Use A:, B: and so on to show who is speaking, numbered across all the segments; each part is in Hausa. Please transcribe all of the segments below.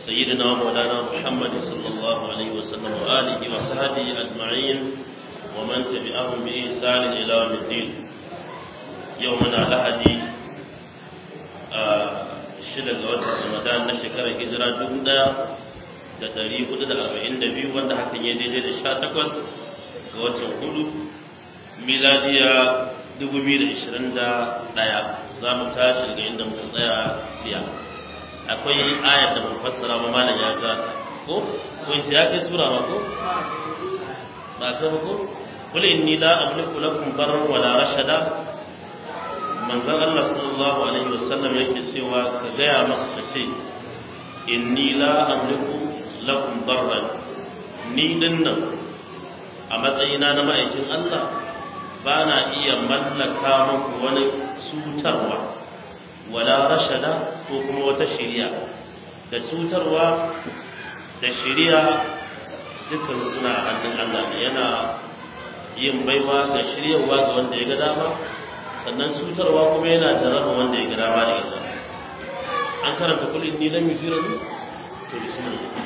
A: سيدنا ومولانا محمد صلى الله عليه وسلم وآله وصحبه أجمعين ومن تبعهم بإحسان إلى يوم الدين يومنا لهدي shida ga watan Ramadan na shekarar hijira dubu ɗaya da ɗari hudu da arba'in da biyu wanda hakan ya daidai da sha takwas ga watan hudu miladiya dubu biyu da ishirin da ɗaya za mu tashi daga inda muka tsaya biya akwai ayar da mun fassara ba malam ya ga ko ko in ya kai sura ma ko ba ka ba ko qul inni la amliku lakum darran wala rashada manzon Allah sallallahu alaihi wasallam yake cewa ka gaya masa ka ce inni la amliku lakum darran ni dinnan a matsayina na ma'aikin Allah ba na iya mallaka muku wani cutarwa wala rashada ko kuma wata shiriya da cutarwa da shiriya dukkan suna a hannun Allah ne yana yin baiwa ga shiryawa ga wanda ya ga dama sannan cutarwa kuma yana jarraba wanda ya ga dama da ita an karanta kulin ni lam yusira ni to bismillah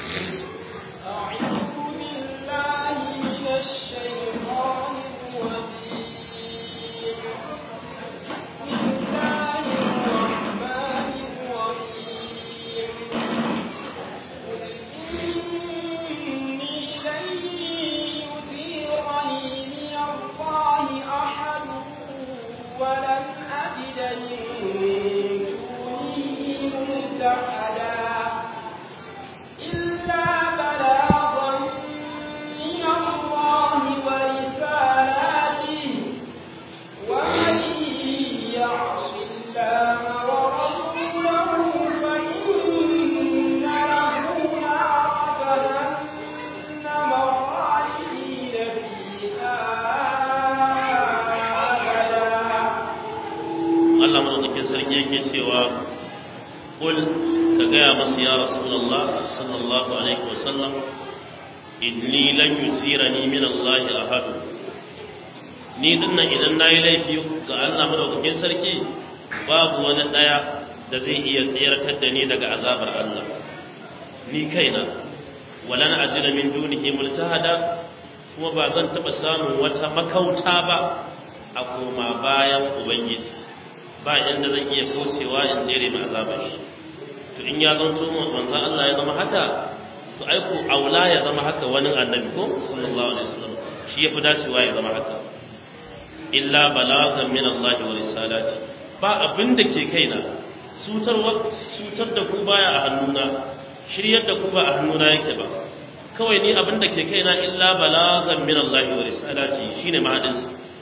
A: ni dinnan idan na yi laifi ga Allah madaukakin sarki babu wani ɗaya da zai iya tseratar da ni daga azabar Allah ni kaina walan ajina min dunihi multahada kuma ba zan taɓa samun wata makauta ba a koma bayan ubangiji ba inda zan iya kaucewa in tsere ma azabar shi to in ya zanto manzon Allah ya zama haka to ai ko aula ya zama haka wani annabi ko sallallahu alaihi wasallam shi ya fi dacewa ya zama haka illa balagan min Allah wa risalati ba abin da ke kaina sutar sutar da ku baya a hannuna shiryar da ku ba a hannuna yake ba kawai ni abin da ke kaina illa balagan min Allah wa risalati shine mahadin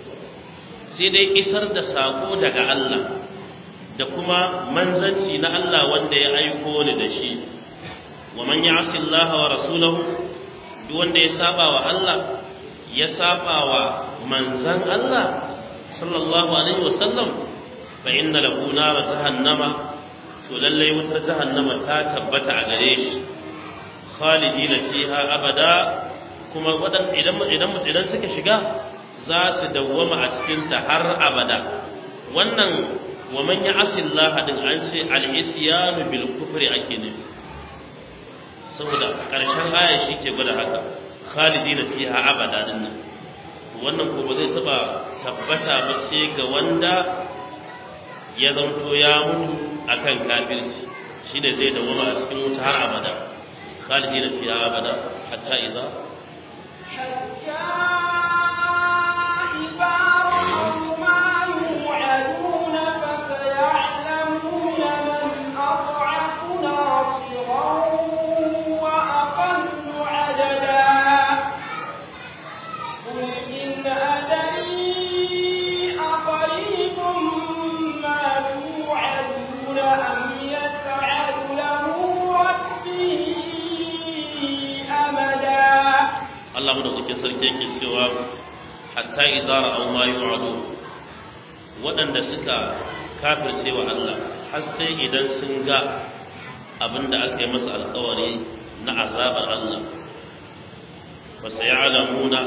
A: sai dai isar da sako daga Allah da kuma manzanci na Allah wanda ya aiko ni da shi wa man ya'si Allah wa rasulahu duk wanda ya saba wa Allah ya saba wa manzan Allah sallallahu alaihi wasallam fa inna lahu nar jahannama to lallai wutar jahannama ta tabbata a gare shi khalidina fiha abada kuma wadan idan idan idan suka shiga za su dawwama a cikin ta har abada wannan wa man ya'si Allah din an ce al-isyanu bil kufri ake nufi saboda karshen aya shi ke gwada haka khalidina fiha abada din nan wannan ko ba zai taba tabbata ba sai ga wanda ya zanto ya mutu akan kafirci shine zai dawama a cikin wuta har abada khalidina fiha abada hatta idza Allah madaukakin sarki yake cewa hatta idza ra'aw ma yu'adu waɗanda suka kafirce wa Allah har sai idan sun ga abinda aka yi masa alƙawari na azabar Allah fa sayalamuna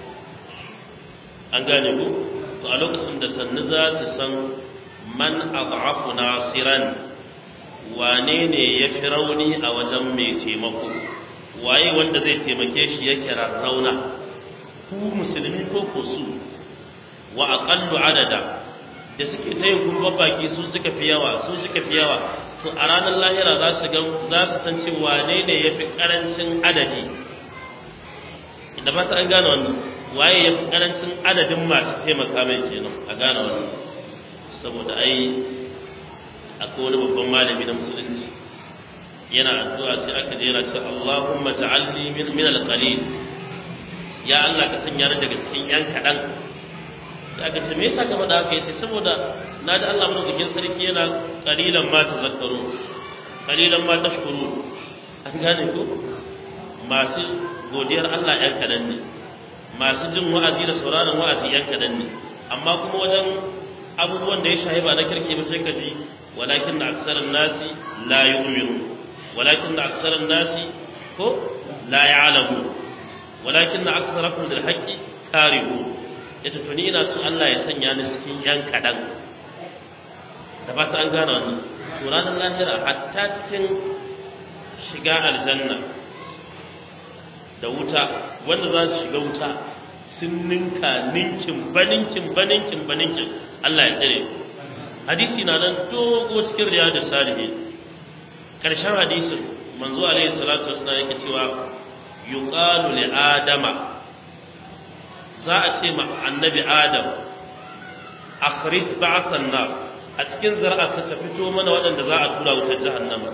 A: an gane ku to a lokacin da sannu za ta san man ad'afu nasiran wane ne ya fi rauni a wajen mai taimako waye wanda zai taimake shi yake rarrauna ku musulmi ko ko su wa aqallu adada da suke ta yin gurbar baki su suka fi yawa su suka fi yawa to a ranar lahira za su ga za su san cewa wane ne ya fi karancin adadi da ba ta an gane wannan waye ya fi karancin adadin masu taimaka mai kenan a gane wannan saboda ai akwai wani babban malami na musulunci yana addu'a sai aka jera ta Allahumma ta'alni min min al-qalil ya Allah ka sanya ni daga cikin yan kadan sai aka ce me yasa ka faɗa haka yace saboda na da Allah madaukakin sarki yana qalilan ma tazakkaru qalilan ma tashkuru an gane ko masu godiyar Allah yan kadan ne masu jin wa'azi da sauraron wa'azi yan kadan ne amma kuma wajen abubuwan da ya shahi ba na kirki ba sai ka ji walakin da aksarar nasi la yu'minu walakin da aksarar nasi ko la ya'lamu walakin da aksarakum lil haqqi karihu yace to ni ina son Allah ya sanya ni cikin yan kadan da ba ta an gane wannan to ranar lahira hatta cikin shiga aljanna da wuta wanda za su shiga wuta sun ninka ninkin baninkin baninkin baninkin Allah ya tsare hadisi na nan dogo cikin riyadu salihin karshen hadisin manzo alaihi salatu wasallam yake cewa yuqalu li adama za a ce ma annabi adam akhrij ba'san nar a cikin zar'a ka fito mana waɗanda za a tura wutar jahannama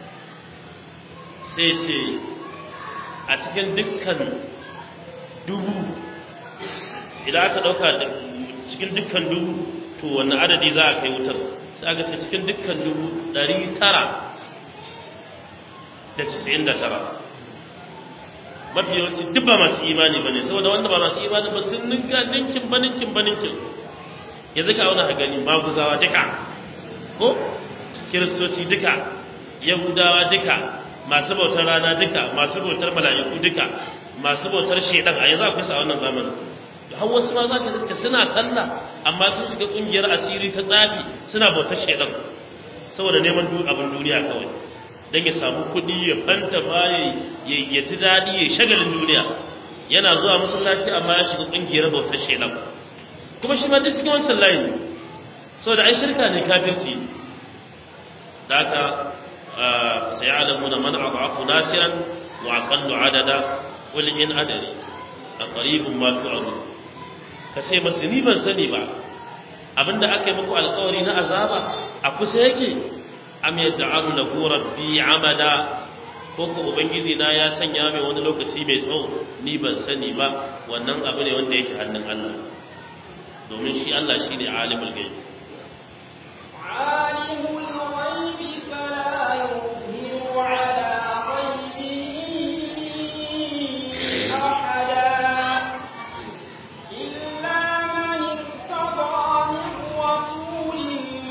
A: sai ce a cikin dukkan dubu idan aka ɗauka cikin dukkan dubu to wanne adadi za a kai wutar sai aka ce cikin dukkan dubu ɗari tara da casa'in da tara mafi yawanci duk ba masu imani ba ne saboda wanda ba masu imani ba sun ninka ninkin ba ninkin ba ninkin yanzu ka auna gani maguzawa duka ko kiristoci duka yahudawa duka masu bautar rana duka masu bautar mala'iku duka masu bautar shedan a yanzu akwai sa a wannan zamanin har wasu ma za ka iska suna sallah amma sun shiga kungiyar asiri ta tsafi suna bautar shedan saboda neman abin duniya kawai don ya samu kuɗi ya fanta ba ya ya ji daɗi ya shagalin duniya yana zuwa masallaci amma ya shiga kungiyar bautar shedan kuma shi ma duk cikin wancan layin saboda ai shirka ne kafirci da haka سيعلمون من أضعف ناصرا وأقل عددا قل إن أدري أقريب ما توعدون kace masu ni ban sani ba abinda aka yi muku alkawari na azaba a kusa yake am yad'alu lahu rabbi amada ko ko ubangiji na ya sanya mai wani lokaci mai tsawo ni ban sani ba wannan abu ne wanda yake hannun Allah domin shi Allah shi ne alimul ghaib
B: alimul ghaibi fala yuzhiru ala ghaibihi ahada إلا من ارتضى من رسول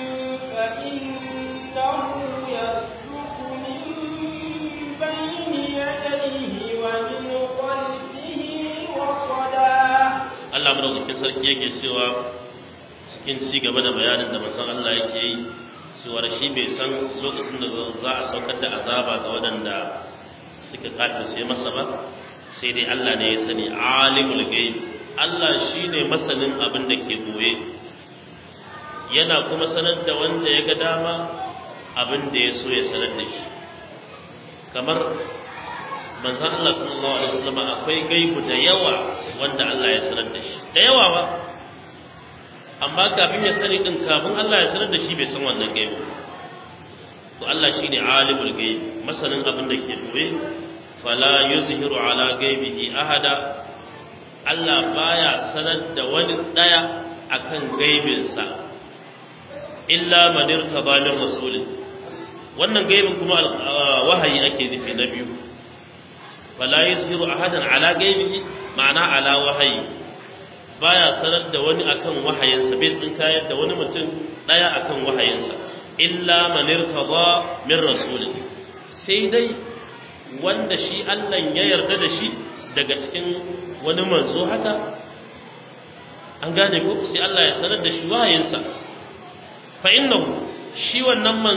B: فإنه يسلك من بين يديه ومن خلفه رصدا
A: Allah madaukakin sarki yake cewa cikin ci gaba da bayanin da manzon Allah yake yi cewa shi bai san lokacin da za a saukar da azaba ga waɗanda suka kafirce masa ba sai dai Allah ne ya sani alimul ghaib Allah shine masanin abin da ke boye yana kuma sanar da wanda ya ga dama abin da ya so ya sanar da shi kamar manzon Allah sallallahu alaihi wasallam akwai gaibu da yawa wanda Allah ya sanar da shi da yawa ba amma kafin ya sani din kafin Allah ya sanar da shi bai san wannan gaibu to Allah shine alimul gaib masanin abin da ke boye fala yuzhiru ala gaibihi ahada Allah baya sanar da wani daya akan gaibinsa illa man irtaba min rasulin wannan gaibin kuma wahayi ake nufi na biyu fala yuzhiru ahadan ala gaibihi ma'ana ala wahayi baya sanar da wani akan wahayinsa bai tsinkayar da wani mutum daya akan wahayinsa illa man irtaba min rasulin sai dai wanda shi Allah ya yarda da shi daga cikin wani manzo haka an gane ko sai Allah ya sanar da shi wahayinsa fa innahu shi wannan manzo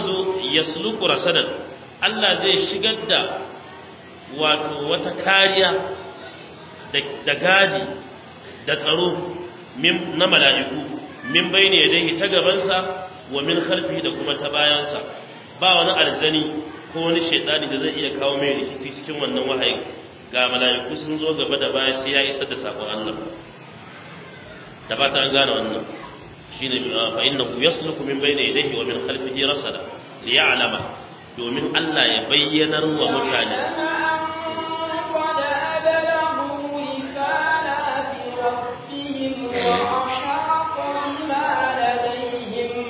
A: yasluku rasadan Allah zai shigar da wato wata kariya da gadi da tsaro na mala'iku min bayne yadayhi ta gabansa wa min khalfihi da kuma ta bayansa ba wani aljani ko wani shaitani da zai iya kawo mai rikici cikin wannan wahayi ga mala'iku sun zo gaba da baya sai ya isar da sakon Allah da ba ta an gane wannan shine fa innahu yasluku min bayni yadayhi wa min khalfihi rasada li ya'lama domin Allah ya bayyanar wa mutane
B: قد أبلغوا رسالات ربهم وأحاط بما لديهم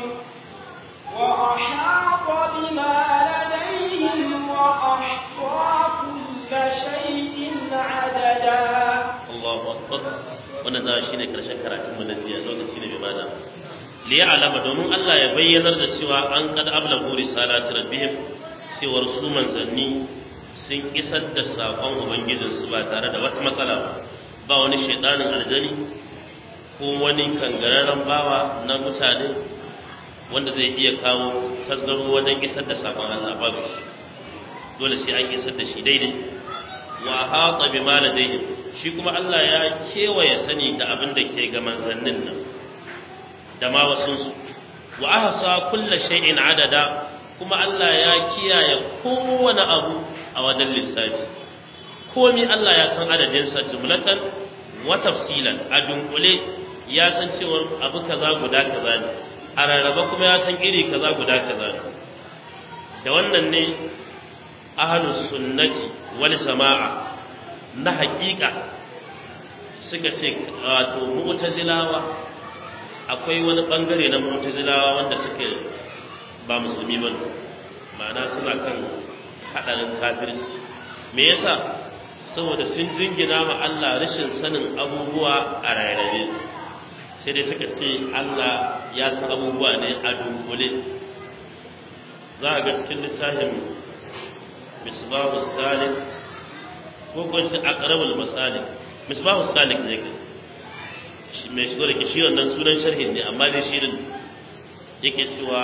B: وأحاط بما لديهم وأحصى كل شيء عددا
A: Allahu akbar wannan za shine karshen karatun mu na jiya lokaci ne mai bada li ya'lama domin Allah ya bayyanar da cewa an kad ablagu risalati rabbihim cewar su manzanni sun isar da sakon ubangijin su ba tare da wata matsala ba ba wani shaidanin aljani ko wani kangararren bawa na mutane wanda zai iya kawo tasgaro wajen isar da sakon Allah babu shi dole sai an isar da shi daidai wa hata bima ladayhim shi kuma Allah ya kewaye sani da abin da ke ga manzannin nan da ma wasu su wa ahsa kulla shay'in adada kuma Allah ya kiyaye kowane abu a wajen lissafi komai Allah ya san adadin sa jumlatan wa tafsilan a dunkule ya san cewa abu kaza guda kaza ne a rarraba kuma ya san iri kaza guda kaza ne da wannan ne ahlus sunnati wal jama'a na haƙiƙa suka ce wato mu'tazilawa akwai wani bangare na mu'tazilawa wanda suke ba musulmi ba ma'ana suna kan hadarin kafirci me yasa saboda sun jingina ma Allah rashin sanin abubuwa a rairaye sai dai suka ce Allah ya san abubuwa ne a dunkule za a ga cikin littafin misbahu salik ko ko shi aqrabul masalik misbahu salik ne ke mai shigo da ke shi wannan sunan sharhin ne amma dai shirin yake cewa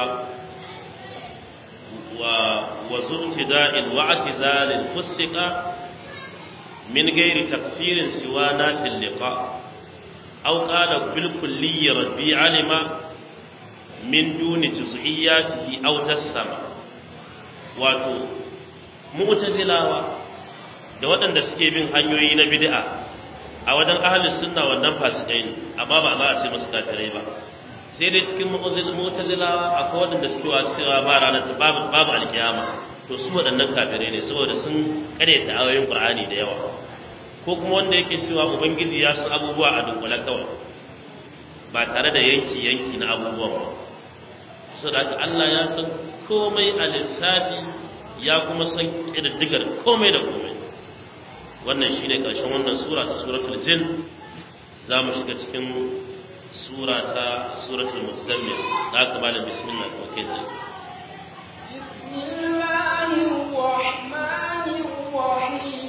A: wa wa zubtida'il wa atizalil fustiqa min ghairi takfirin siwa natil liqa aw qala bil kulli rabbi alima min duni juz'iyyatihi aw tassama wato mu'tazilawa da waɗanda suke bin hanyoyi na bid'a a wajen ahlus sunna wannan fasikai ne amma ba za a ce musu kafirai ba sai dai cikin mu'tazilawa akwai waɗanda suke wa cewa ba ranar babu babu alkiyama to su waɗannan kafirai ne saboda sun karyata ayoyin qur'ani da yawa ko kuma wanda yake cewa ubangiji ya san abubuwa a dunkule kawai ba tare da yanki yanki na abubuwan ba saboda haka Allah ya san komai a lissafi ya kuma san ƙididdigar komai da komai wannan shi ne ƙarshen wannan sura ta suratul jin za mu shiga cikin sura ta suratul muzammil da aka bada bismillah ko ke ce
B: بسم الله الرحمن الرحيم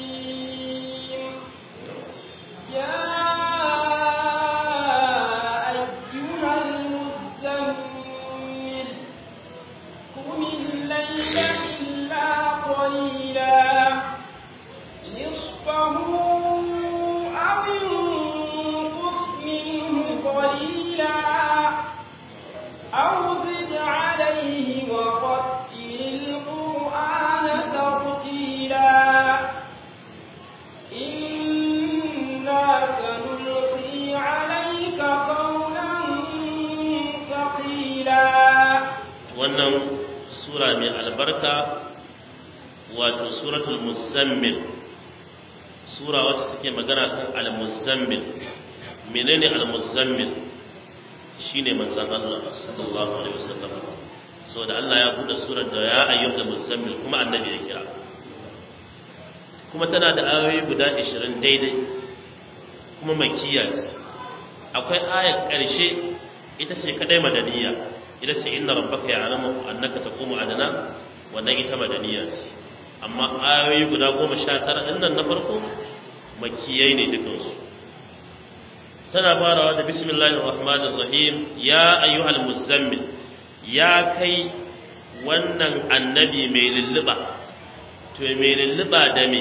B: يا أيها المزمل قم الليل إلا قليلا نصفه أو انقص منه قليلا أو زد عليه ورتل القرآن ترتيلا إنا سنلقي عليك قولا ثقيلا
A: wannan sura mai albarka wato suratul muzammil sura wacce take magana kan al-muzammil menene al-muzammil shine manzon Allah sallallahu alaihi wasallam so da Allah ya bude surar da ya ayyuhal muzammil kuma annabi ya kira kuma tana da ayoyi guda 20 daidai kuma makkiya ce. akwai ayar ƙarshe ita ce kadai madaniya ita ce inna rabbaka ya'lamu annaka taqumu adana wannan ita madaniya ce amma ayoyi guda goma sha tara ɗin nan na farko makiyai ne dukansu tana farawa da bismillahir rahmanir rahim ya ayyuhal muzammil ya kai wannan annabi mai lulluba to mai lulluba da me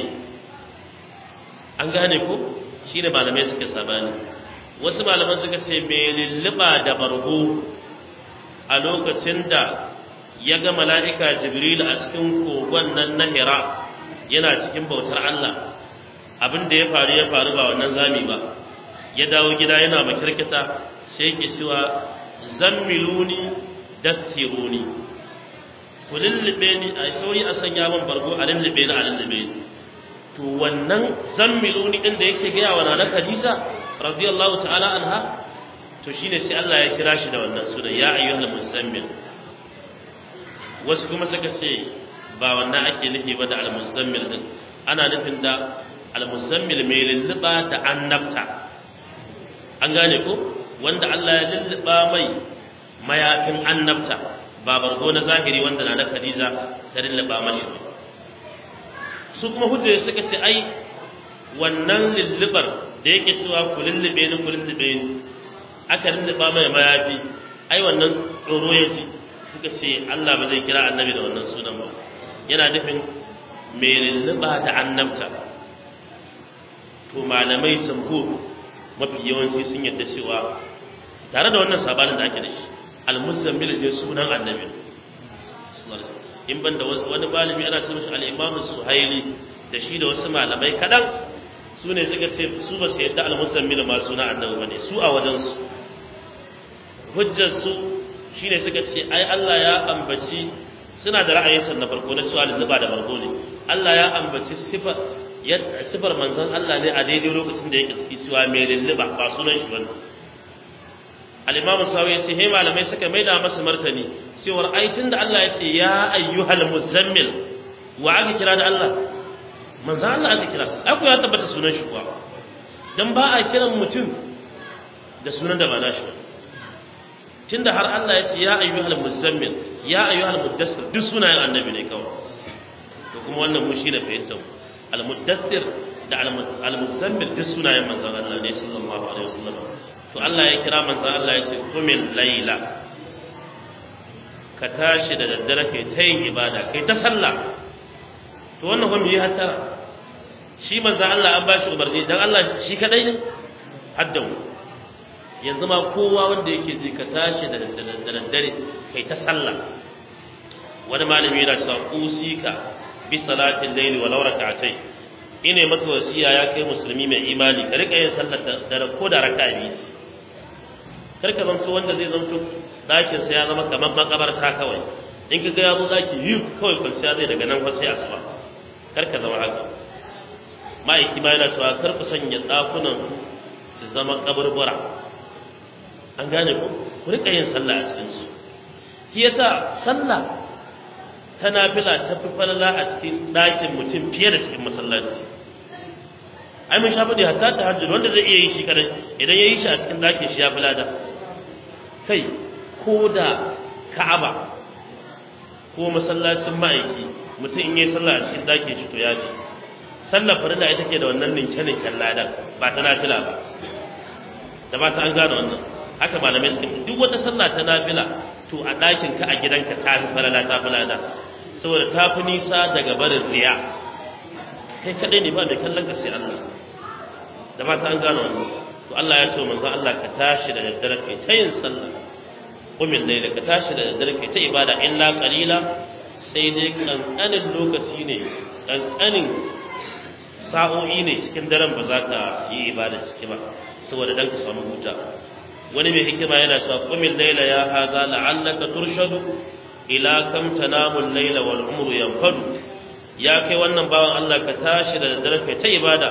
A: an gane ko shine malamai suka sabani wasu malaman suka ce mai lulluba da bargo a lokacin da ya ga mala'ika jibril a cikin kogon nan na hira yana cikin bautar Allah abin da ya faru ya faru ba wannan zami ba ya dawo gida yana makirkita sai ke cewa zammiluni dassiruni ku lullube ni a sauri a sanya min bargo a lullube ni a lullube ni to wannan zammiluni din da yake gaya wa nana Khadija radiyallahu ta'ala anha to shine sai Allah ya kira shi da wannan sunan ya ayyuhal muzammil wasu kuma suka ce ba wannan ake nufi ba da al-muzammil din ana nufin da al-muzammil mai lulluba da annabta an gane ko wanda Allah ya lulluba mai mayafin annabta ba bargo na zahiri wanda na na Khadija ta lulluba mashi su kuma hujja suka ce ai wannan lullubar da yake cewa ku lullube ni ku lullube ni aka lulluba mai mayafi ai wannan tsoro ya ji suka ce Allah ba zai kira annabi da wannan sunan ba yana nufin mai lulluba da annabta to malamai sambo mafi yawanci sun yadda cewa tare da wannan sabanin da ake da shi al-muzammil ne sunan annabi in banda wani malami ana ce mishi al-imam suhaili da shi da wasu malamai kadan su ne suka ce su ba su yadda al-muzammil ma suna annabi bane su a wajen su hujjar su shine suka ce ai Allah ya ambaci suna da ra'ayin san na farko na cewa lulluba da bargo ne Allah ya ambaci sifar sifar manzon Allah ne a daidai lokacin da yake ciki cewa mai lulluba ba sunan shi bane al-imam sawi ya ce he malamai suka maida masa martani cewar ai tunda Allah ya ce ya ayyuhal muzammil wa aka kira da Allah manzon Allah aka kira aku ya tabbata sunan shi kuwa dan ba a kiran mutum da sunan da ba nashi ba tunda har Allah ya ce ya ayyuhal muzammil ya ayyuhal muddassir duk sunayen annabi ne kawai to kuma wannan mu shi da fahimtar al muddassir da al muzammil duk sunayen manzon Allah ne sallallahu alaihi wasallam to Allah ya kira manzon Allah ya ce kumil layla ka tashi da daddare kai ta yin ibada kai ta sallah to wannan kuma yi hatta shi manzon Allah an ba shi umarni dan Allah shi kadai ne haddan yanzu ma kowa wanda yake ji ka tashi da daddare kai ta sallah wani malami yana cewa usika bi salatin layli walau rak'atay ine maka wasiya ya kai musulmi mai imani ka rika yin sallar da ko da raka'a biyu kar ka zanto wanda zai zanto dakin sa ya zama kamar makabarta kawai in ka ga ya zo zaki yi kawai kwanciya zai daga nan sai asuba kar ka zama haka ma'aiki ma yana cewa kar ku sanya dakunan su zama kaburbura an gane ku ku rika yin sallah a cikin su shi yasa sallah ta nafila ta fi falala a cikin ɗakin mutum fiye da cikin masallaci ai mun shafi da hatta ta hajjul wanda zai iya yi shi kadai idan ya yi shi a cikin ɗakin shi ya fi lada kai ko da ka'aba ko masallacin ma'aiki mutum in yi sallah a cikin ɗakin shi to ya ce sallar farilla ita ke da wannan ninke-ninken ladan ba ta nafila ba da ba ta an gane wannan haka malamai suka ce duk wata sallah ta nafila to a ɗakin ka a gidanka ta fi falala ta fi lada saboda ta fi nisa daga barin riya kai kaɗai ne ba da kallon ka sai Allah da ba ta an gano wannan to Allah ya ce manzo Allah ka tashi da daddare kai ta yin sallah umin laila ka tashi da daddare kai ta ibada illa qalila sai dai kankanin lokaci ne kankanin sa'o'i ne cikin daren ba za ka yi ibada ciki ba saboda dan ka samu huta wani mai hikima yana cewa qumil layla ya hadha la'allaka turshadu ila kam tanamu al-layla wal umru yanfadu ya kai wannan bawan Allah ka tashi da daddare kai ta ibada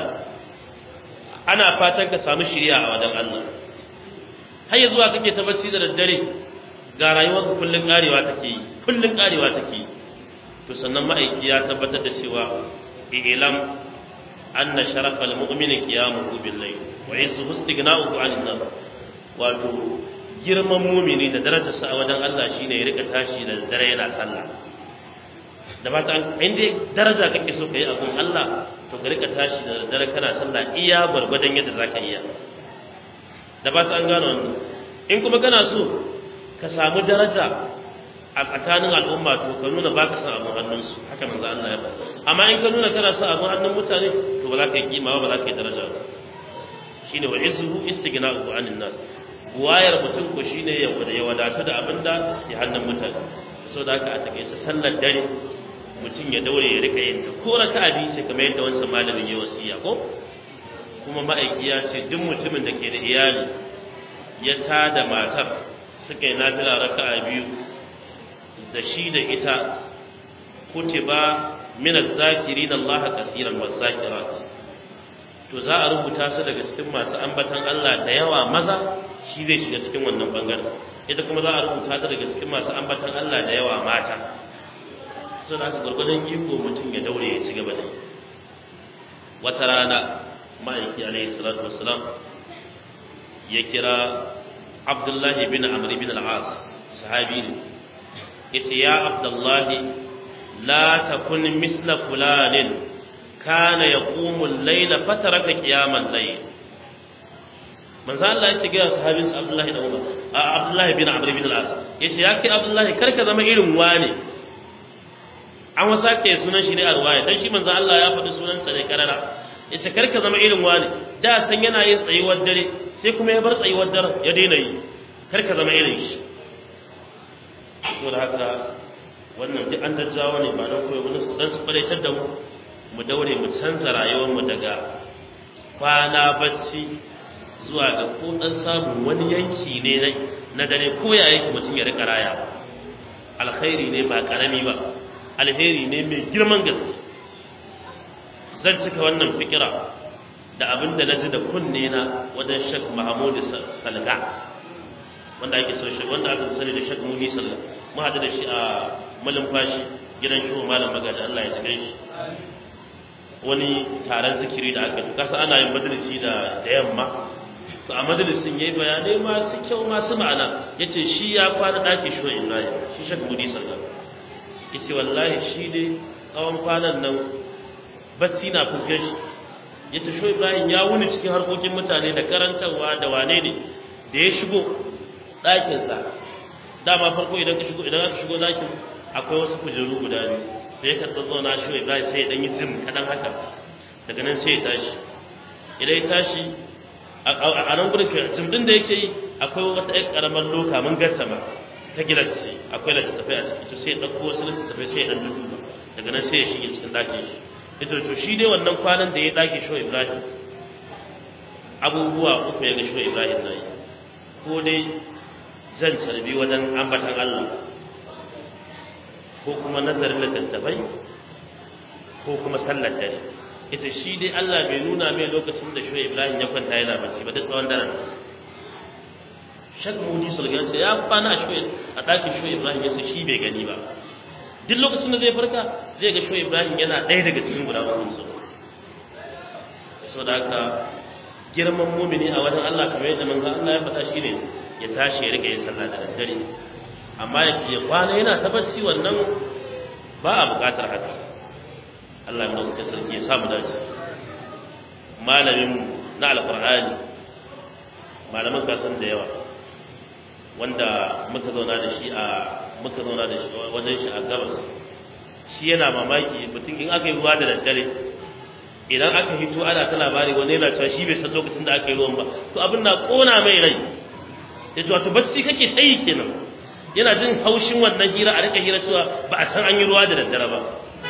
A: ana fatan ka samu shiriya a wajen Allah har yanzu zuwa kake ta bacci da daddare ga rayuwar kullun karewa take yi kullun karewa take yi to sannan ma'aiki ya tabbatar da cewa ilam anna sharafal mu'mini qiyamuhu bil layl wa izzuhu istighna'uhu 'anil nas wato girman mumini da darajarsa a wajen Allah shine ya rika tashi da dare yana sallah da ba ta in dai daraja kake so kai a gun Allah to ka rika tashi da dare kana sallah iya gwargwadon yadda zaka iya da ba ta an gano wannan in kuma kana so ka samu daraja a tsakanin al'umma to ka nuna ba ka san abin hannunsu haka manzo Allah ya faɗa amma in ka nuna kana son abin hannun mutane to ba za ka yi kima ba za ka yi daraja ba shine wa izhu istighna'u anin nas wayar mutum ko shine ya ya wadatu da abin da ke hannun mutane so da haka a takaice sallar dare mutum ya daure ya rika yin ta ko raka'a biyu sai kamar yadda wancan malamin ya wasiya ko kuma ma'aiki ya ce duk mutumin da ke da iyali ya tada matar suka yi nafila raka'a biyu da shi da ita kutiba min az-zakirin Allah kaseeran waz-zakirat to za a rubuta su daga cikin masu ambatan Allah da yawa maza shi zai shiga cikin wannan bangaren ita kuma za a rubuta ta daga cikin masu ambatan Allah da yawa mata sai da gurgurdan iko mutum ya daure ya ci gaba da wata rana ma'aiki alaihi salatu wassalam ya kira Abdullahi bin Amr bin al-As sahabi ne yace ya Abdullahi la takun misla fulanin kana yaqumu al-layla fataraka qiyamal layl manzo Allah ya ce ga sahabin Abdullahi da Umar a Abdullahi bin Amr bin al-As yace ya kai Abdullahi kar ka zama irin wani an wasa ke sunan shi ne a ruwaya dan shi manzo Allah ya faɗi sunan sa ne karara yace kar ka zama irin wani da san yana yin tsayuwar dare sai kuma ya bar tsayuwar dare ya daina yi kar ka zama irin shi saboda haka wannan duk an daddawa ne ba don koyi wani dan su faraitar da mu mu daure mu canza rayuwar mu daga kwana bacci zuwa ga ko dan samu wani yanki ne na dare ko ya yake mutum ya rika raya alkhairi ne ba karami ba alheri ne mai girman gaske zan cika wannan fikira da abin da na ji da kunne na wajen shek mahamudu salga wanda ake so shi wanda aka sani da shek muni salga mu haɗu da shi a malumfashi gidan shi malam magaji Allah ya tsare shi wani taron zikiri da aka kasa ana yin majalisi da da yamma to a majalisin yayi bayanai masu kyau masu ma'ana yace shi ya kwana daki shi Ibrahim shi shek muni salga yace wallahi shi dai tsawon kwanan nan bacci na fuskar shi yace shi Ibrahim ya wuni cikin harkokin mutane da karantarwa da wane ne da ya shigo ɗakinsa dama farko idan ka shigo idan aka shigo ɗakin akwai wasu kujeru guda biyu sai ya karɓi zauna shi Ibrahim sai ya ɗan yi zim kaɗan haka daga nan sai ya tashi idan ya tashi a nan gudun zim ɗin da yake yi akwai wata ƴan ƙaramar loka mun gasa ma ta gidan ce akwai littattafai a ciki to sai ya ɗauko wasu littattafai sai ya ɗan duba daga nan sai ya shige cikin ɗakin shi ita to shi dai wannan kwanan da ya ɗaki shi Ibrahim abubuwa uku ya ga shi Ibrahim na yi ko dai zan tarbi wajen ambatan Allah ko kuma nazarin littattafai ko kuma sallar dare ita shi dai Allah bai nuna mai lokacin da shi Ibrahim ya kwanta yana bacci ba duk tsawon daren shak mudi sulgan sai ya kwana a shi a ɗakin shi Ibrahim ya shi bai gani ba duk lokacin da zai farka zai ga shi Ibrahim yana ɗaya daga cikin guda uku su saboda haka girman mumini a wajen Allah kamar yadda manzo Allah ya faɗa shine ya tashi ya rika yin sallah da daddare amma ya kwana yana ta bacci wannan ba a buƙatar haka Allah ya mutu sarki ya samu dace malamin na alqur'ani malaman kasan da yawa wanda muka zauna da shi a muka zauna da shi wajen shi a gabas shi yana mamaki mutum in aka yi ruwa da daddare idan aka hito ana ta labari wani yana cewa shi bai san lokacin da aka yi ruwan ba to abin na kona mai rai ya ce wato bacci kake tsayi kenan yana jin haushin wannan hira a rika hira cewa ba a san an yi ruwa da daddare ba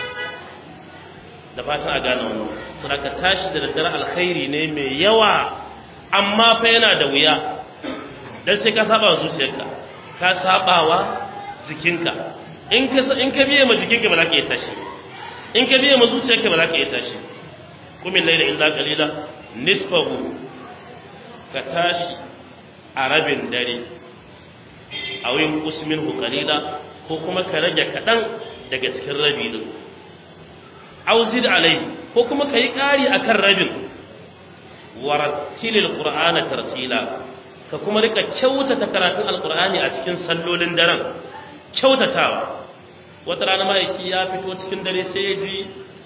A: da fatan a gane wannan to ka tashi da daddare alkhairi ne mai yawa amma fa yana da wuya dan sai ka saba wa zuciyarka ka saba wa jikinka in ka in ka biye ma jikinka ba za ka iya tashi in ka biye ma zuciyarka ba za ka iya tashi kumin laila illa qalila nisfahu ka tashi a rabin dare a wurin usmin qalila ko kuma ka rage kaɗan daga cikin rabi din auzid alai ko kuma ka yi ƙari a kan rabin warattilil qur'ana tartila ka kuma rika kyautata karatun alqur'ani a cikin sallolin daren kyautatawa wata rana ma'aiki ya fito cikin dare sai ya ji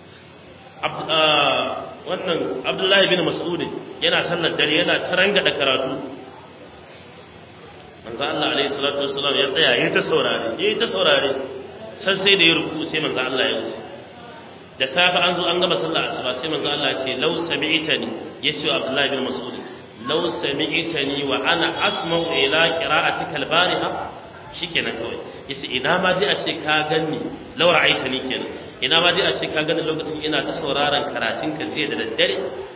A: wannan abdullahi bin mas'ud yana sallar dare yana taranga da karatu manzo Allah alaihi salatu wassalam ya tsaya yayi ta saurare yayi ta saurare san sai da ya ruku sai manzo Allah ya wuce da safe an zo an gama sallah asuba sai manzo Allah ya ce law sami'tani yace wa Abdullah bin Mas'ud law sami'tani wa ana asma'u ila qira'atika al-bariha shikenan kawai yace ina ma dai a ce ka ganni law ra'aitani kenan ina ma dai a ce ka ganni lokacin ina ta sauraron karatun ka jiya da daddare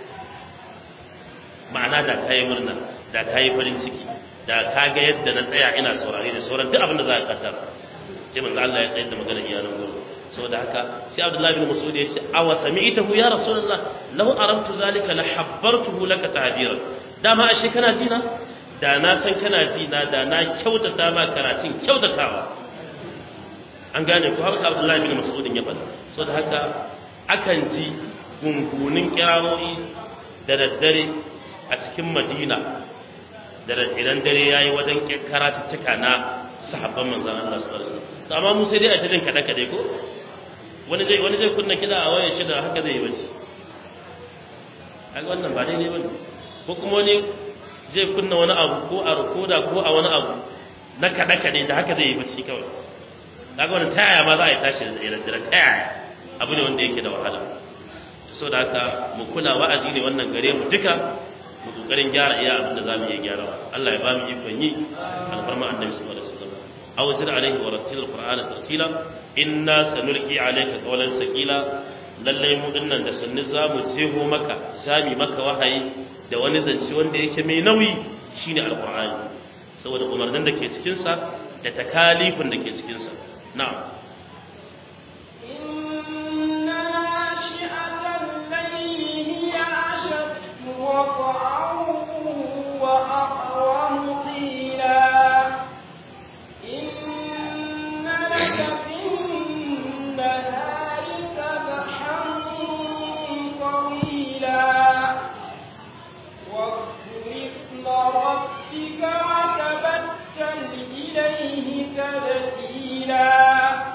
A: ma'ana da kayi murna da kayi farin ciki da ka ga yadda na tsaya ina saurare da sauran duk abin da za ka kasar sai manzo Allah ya tsayar da magana iyalan gurin saboda haka sai Abdullahi bin Mas'ud ya ce aw sami'tahu ya Rasulullah law aramtu zalika la habbartuhu laka ta'biran dama ashe kana dina da na san kana dina da na kyautata ma karatun kyautatawa an gane ko haka Abdullahi bin Mas'ud ya faɗa saboda haka akan ji gungunin kirawoyi da daddare a cikin Madina da idan dare yayi wajen karatuttuka na sahabban manzon Allah sallallahu alaihi wasallam amma mu sai dai a cikin kada kada ko wani zai wani zai kunna kida a wayar shi da haka zai yi bace kaga wannan ba daidai bane ko kuma wani zai kunna wani abu ko a rukoda ko a wani abu na kada kada da haka zai yi bace kawai kaga wannan taya ma za a yi tashi da tsere tsere taya abu ne wanda yake da wahala so da haka mu kula wa'azi ne wannan gare mu duka mu kokarin gyara iya abin da zamu iya gyara Allah ya ba mu ikon yi alfarma annabi sallallahu alaihi wasallam aw zid alaihi wa rattil alqur'ana tartila inna sanulqi alayka qawlan saqila lalle mu dinnan da sanni zamu jeho maka sami maka wahayi da wani zance wanda yake mai nauyi shine alqur'ani saboda umarnin da ke cikin sa da takalifin da ke cikin sa na'am
B: وأقوم قيلا إن لك في النهار سبحا طويلا واذكر اسم ربك وتبتل إليه تبتيلا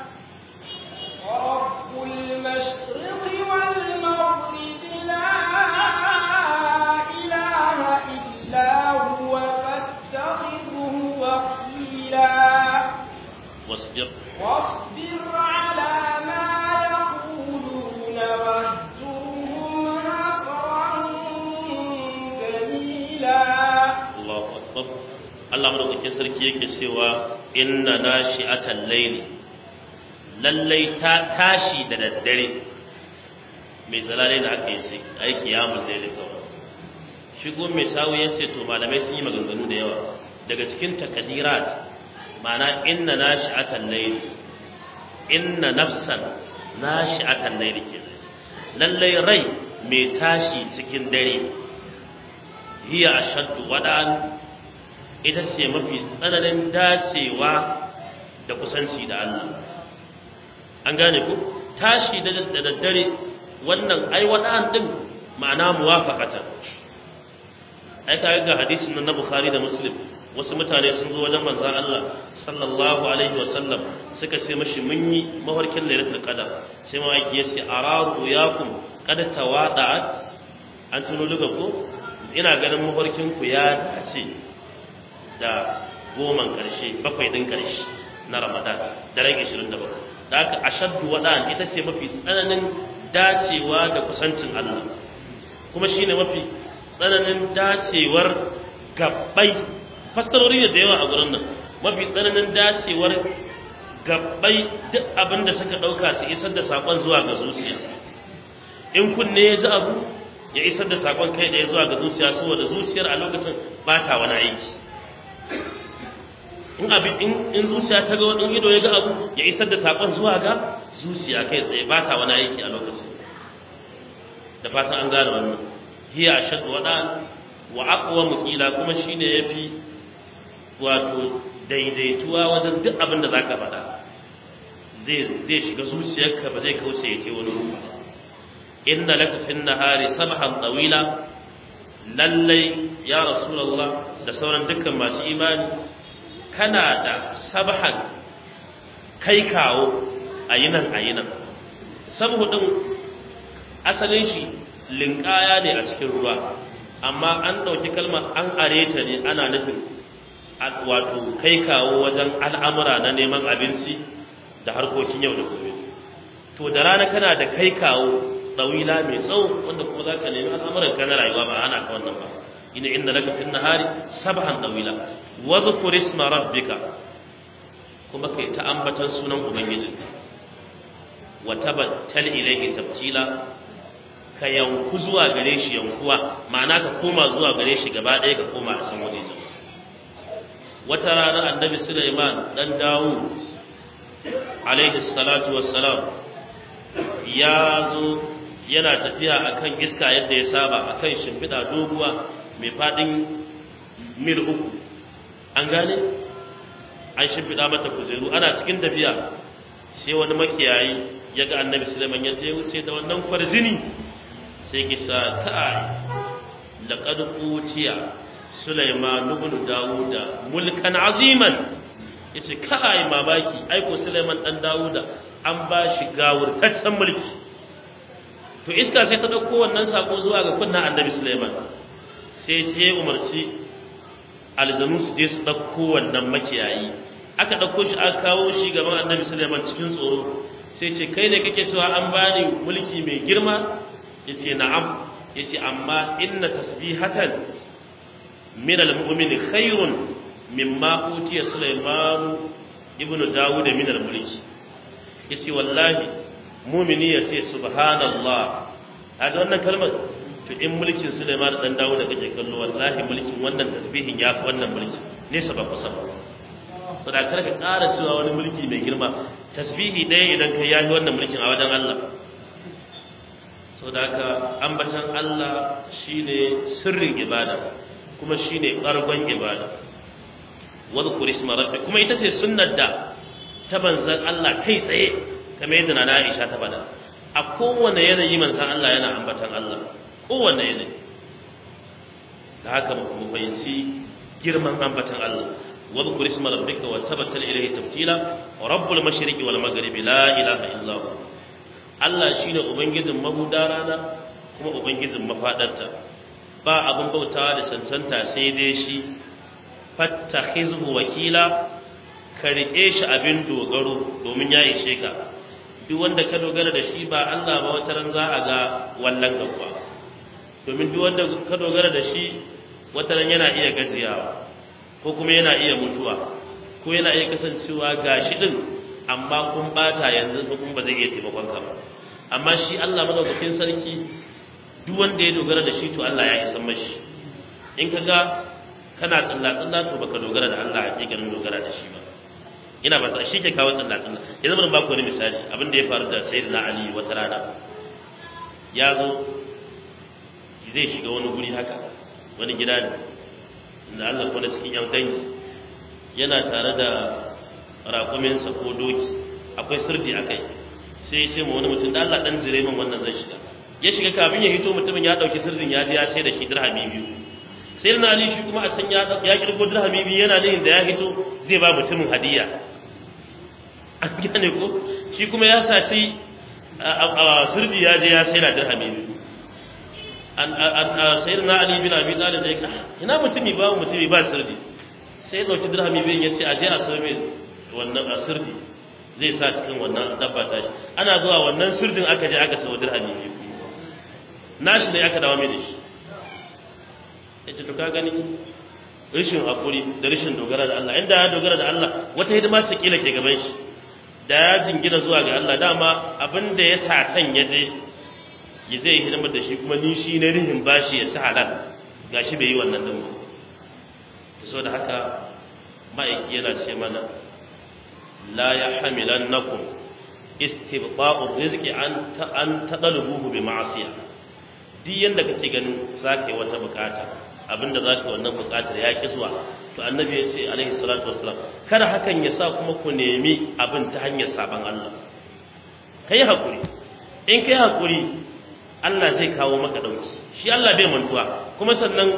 B: ورب المشرق والمغرب لا إله إلا هو فاتخذه وكيلا
A: wasbir
B: واصبر على ما يقولون واهجرهم هجرا جميلا
A: Allahu akbar Allah madaukakin sarki yake cewa inna nashi'atal layli lallai ta tashi da daddare mai zalalai da aka yi sai ai kiyamul layli kawai shigo mai sawu ya ce to malamai sun yi maganganu da yawa daga cikin takadirat ma'ana inna nashi'atal layli inna nafsan nashi'atal layli ke lallai rai mai tashi cikin dare hiya ashaddu wada'an ita ce mafi tsananin dacewa da kusanci da Allah an gane ku tashi da daddare wannan ai wada'an din ma'ana muwafaqatan ai ka ga hadisin nan na Bukhari da Muslim wasu mutane sun zo wajen manzon Allah sallallahu alaihi wa sallam suka ce mashi mun yi mafarkin lailatul qadar sai mawaki ya ce araru yakum qad tawada'at an tuno luga ko ina ganin mafarkin ku ya dace da goman karshe bakwai din karshe na Ramadan daren 27 da haka ashaddu wada'an ita ce mafi tsananin dacewa da kusancin Allah kuma shine mafi tsananin dacewar gabbai fassarori ne da yawa a gurin nan mafi tsananin dacewar gabbai duk abin da suka ɗauka su isar da saƙon zuwa ga zuciya in kunne ya ji abu ya isar da saƙon kai da ya zuwa ga zuciya saboda zuciyar a lokacin ba ta wani aiki in abin in zuciya ta ga wani ido ya ga abu ya isar da saƙon zuwa ga zuciya kai tsaye ba ta wani aiki a lokacin da fatan an gane wannan hiya ashaddu wadan wa aqwa qila kuma shine yafi wato daidaituwa wajen duk abin da zaka faɗa zai zai shiga zuciyarka ba zai kauce ya ce wani ruwa inna laka fin nahari sabhan tawila lallai ya rasulullah da sauran dukkan masu imani kana da sabhan kai kawo a yinan a yinan sabu din asalin shi linkaya ne a cikin ruwa amma an ɗauki kalmar an are ta ne ana nufin wato kai kawo wajen al'amura na neman abinci da harkokin yau da gobe to da rana kana da kai kawo tsawila mai tsawo wanda kuma za ka nemi al'amuran ka na rayuwa ba ana ka wannan ba ina inda laka fin nahari sabhan tsawila wa dhkur isma rabbika kuma kai ta ambatan sunan ubangiji wa tabattal ilayhi tabtila ka yanku zuwa gare shi yankuwa ma'ana ka koma zuwa gare shi gaba ɗaya ka koma a san wani wata rana annabi Sulaiman dan Dawud alaihi salatu wassalam ya zo yana tafiya akan iska yadda ya saba akan shimfiɗa doguwa mai faɗin mil uku an gane an shimfiɗa mata kujeru ana cikin tafiya sai wani makiyayi ya ga annabi Sulaiman ya je wuce da wannan kwarzini sai kisa kai laqad utiya Sulaiman ibn Dawuda mulkan aziman yace kai mamaki ai ko Sulaiman dan Dawuda an ba shi gawurtaccen mulki to iska sai ta dauko wannan sako zuwa ga kunnan Annabi Sulaiman sai ta yi umarci aljanu su je su dauko wannan makiyayi aka dauko shi aka kawo shi gaban Annabi Sulaiman cikin tsoro sai ce kai ne kake cewa an bani mulki mai girma yace na'am yace amma inna tasbihatan min al-mu'mini khairun mimma utiya Sulaiman ibnu Dawud min al-mulki yace wallahi mu'mini yace subhanallah hada wannan kalmar to in mulkin Sulaiman dan Dawud kake kallo wallahi mulkin wannan tasbihin ya fi wannan mulki ne sabab sabab to da karka ƙara cewa wani mulki mai girma tasbihi ɗaya idan kai yafi wannan mulkin a wajen Allah saboda haka ambatan Allah shine sirrin ibada kuma shine ƙargon ibada wadhkur isma rabbik kuma ita ce sunnar da ta banzan Allah kai tsaye kamar yadda na Aisha ta bada a kowane yanayi manzan Allah yana ambatan Allah kowane yanayi da haka mu fahimci girman ambatan Allah wadhkur isma rabbika wa tabattal ilayhi tabtila rabbul mashriqi wal maghribi la ilaha illa hu Allah shine ubangijin mahuda rana kuma ubangijin mafadarta ba abin bautawa da cancanta sai dai shi fattakhizhu wakila ka rike shi abin dogaro domin ya ishe ka duk wanda ka dogara da shi ba Allah ba wata ran za a ga wallan gaba domin duk wanda ka dogara da shi wata ran yana iya gajiyawa ko kuma yana iya mutuwa ko yana iya kasancewa gashi din amma kun bata yanzu kuma ba zai iya taimakon ka ba amma shi Allah madaukakin sarki duk wanda ya dogara da shi to Allah ya isan mashi in ka ga kana tsalla tsalla to baka dogara da Allah hakikanin dogara da shi ba ina ba ta shi ke kawo tsalla tsalla yanzu bari ba ku wani misali abin da ya faru da sayyidina Ali wata rana ya zo zai shiga wani guri haka wani gida ne da Allah ko da cikin yan dangi yana tare da raƙuminsa ko doki akwai sirdi a kai sai ya ce ma wani mutum da Allah dan jire min wannan zai shiga ya shiga kafin ya hito mutumin ya dauki sirdin ya je ya sai da shi dirhami biyu sai na ali shi kuma a can ya ya kirgo dirhami biyu yana nihin da ya hito zai ba mutumin hadiya an gane ko shi kuma ya saci a sirdi ya je ya sai da dirhami biyu an sai na ali bin abi talib da ya ina mutumi ba mutumi ba sirdi sai ya dauki dirhami biyu ya ce a je a so mai wannan a sirdi zai sa cikin wannan dabba ta shi ana zuwa wannan sirdin aka je aka sayo dirhami biyu nashi ne aka dawo mai da shi yace to ka gani rashin hakuri da rashin dogara da Allah inda ya dogara da Allah wata hidima ta kila ke gaban shi da ya jingina zuwa ga Allah dama abin da ya satan ya je ya zai hidimar da shi kuma ni shi na rihin bashi ya ci halal gashi bai yi wannan din ba so da haka ma'aiki yana ce mana la yahmilannakum istibqa'u rizqi an an tadalubuhu bi ma'siyah duk yanda kake ganin zaka yi wata bukata abinda zaka wannan bukatar ya ki zuwa to annabi ya ce alaihi salatu wassalam kada hakan ya sa kuma ku nemi abin ta hanyar saban Allah kai hakuri in kai hakuri Allah zai kawo maka dauki shi Allah bai mantuwa kuma sannan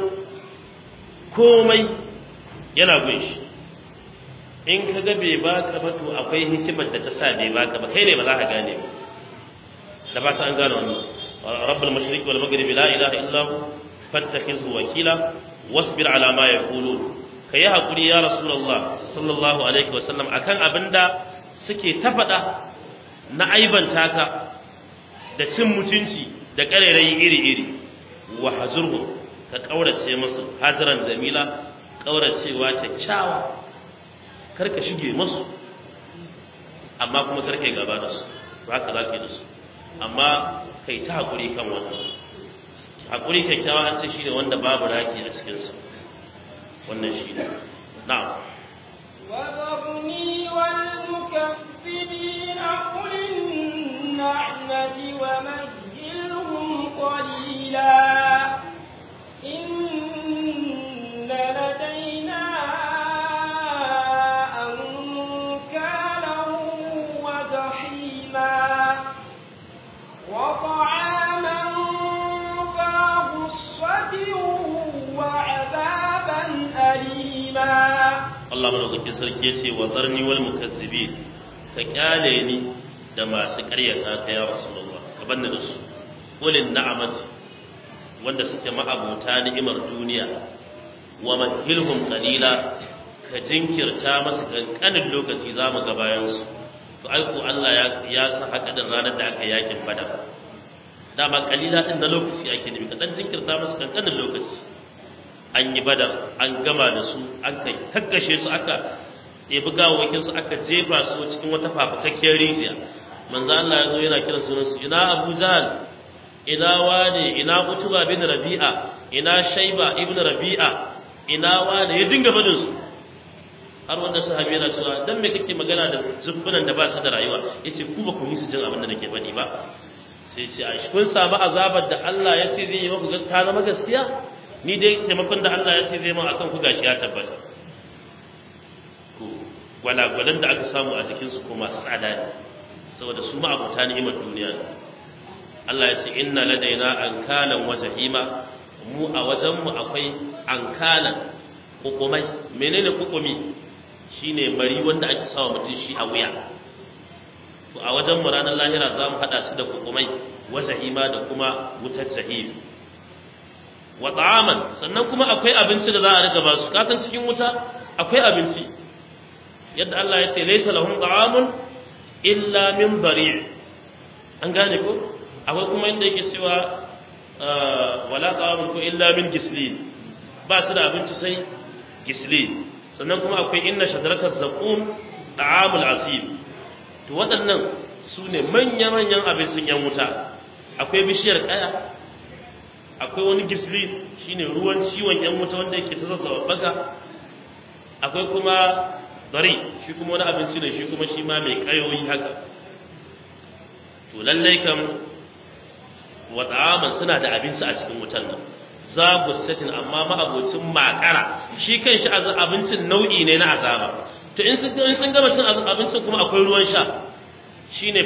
A: komai yana gun shi in ka ga bai baka ba to akwai hikimar da ta sa bai baka ba kai ne ba za ka gane ba da ba ta an gane wannan rabbul mashriq wal maghrib la ilaha illa hu fattakhizhu wakila wasbir ala ma yaqulun ka yi haƙuri ya rasulullah sallallahu alaihi wasallam akan abinda suke ta faɗa na aibanta ka da cin mutunci da ƙarairayi iri-iri wa hazurhu ka ƙaurace musu haziran jamila ƙauracewa kyakkyawa kar ka shige musu amma kuma kar ka yi gaba da su ba haka za ka yi da su amma kai ta haƙuri kan wannan haƙuri kyakkyawa an ce shi ne wanda babu raki a cikinsa wannan shi ne na'am
B: وذرني والمكذبين أولي النعمة ومهلهم قليلا إن لدينا أنكالا وجحيما وطعاما ذا غصة وعذابا أليما
A: Allah madaukakin sarki ya ce wa zarni wal mukazzibin ka kyale ni da masu ƙaryata ta ya rasulullah ka banni da su ulin na'amat wanda suke ma'abuta ni'imar duniya wa mahilhum qalila ka jinkirta masu kankanin lokaci za mu ga bayan su to ai ko Allah ya ya san haka da ranar da aka yakin badar dama qalila din na lokaci ake nufi ka dan jinkirta masu kankanin lokaci an yi badar an gama da su an kai takkashe su aka ɗebi gawawakin su aka jefa su cikin wata fafakakkiyar rijiya manzo Allah ya zo yana kiran sunan su ina Abu Jahl ina wane ina Utuba bin Rabi'a ina Shayba ibn Rabi'a ina wane ya dinga fadin su har wanda sahabi yana cewa dan me kake magana da zubbunan da ba su da rayuwa yace ku ba ku yi su jin abin da nake faɗi ba sai ce a kun samu azabar da Allah ya ce zai yi muku ta zama gaskiya ni dai taimakon da Allah ya ce zai ma akan ku gashi ya tabbata to gwalagwalan da aka samu a jikin su kuma tsada ne saboda su ma abuta ni'imar duniya ne Allah ya ce inna ladaina ankalan wa jahima mu a wajen mu akwai ankalan kukumai menene kukumi shine mari wanda ake sawa mutum shi a wuya to a wajen mu ranar lahira za mu hada su da kukumai wa jahima da kuma wutar jahim wa ta'aman sannan kuma akwai abinci da za a riga ba su kasan cikin wuta akwai abinci yadda Allah ya ce laysa lahum ta'amun illa min bari' an gane ko akwai kuma inda yake cewa wala ta'amun ko illa min gislin ba su da abinci sai gislin sannan kuma akwai inna shadrakat zaqum ta'amul asib to waɗannan su ne manya-manyan abincin yan wuta akwai bishiyar kaya akwai wani gisli shine ruwan ciwon yan wuta wanda yake ta zazzawa baga akwai kuma bari shi kuma wani abinci ne shi kuma shi ma mai kayoyi haka to lallai kam wa ta'aman suna da abinci a cikin wutan nan za satin amma ma'abocin makara shi kan shi abincin nau'i ne na azaba to in sun in sun gama cin abincin kuma akwai ruwan sha shine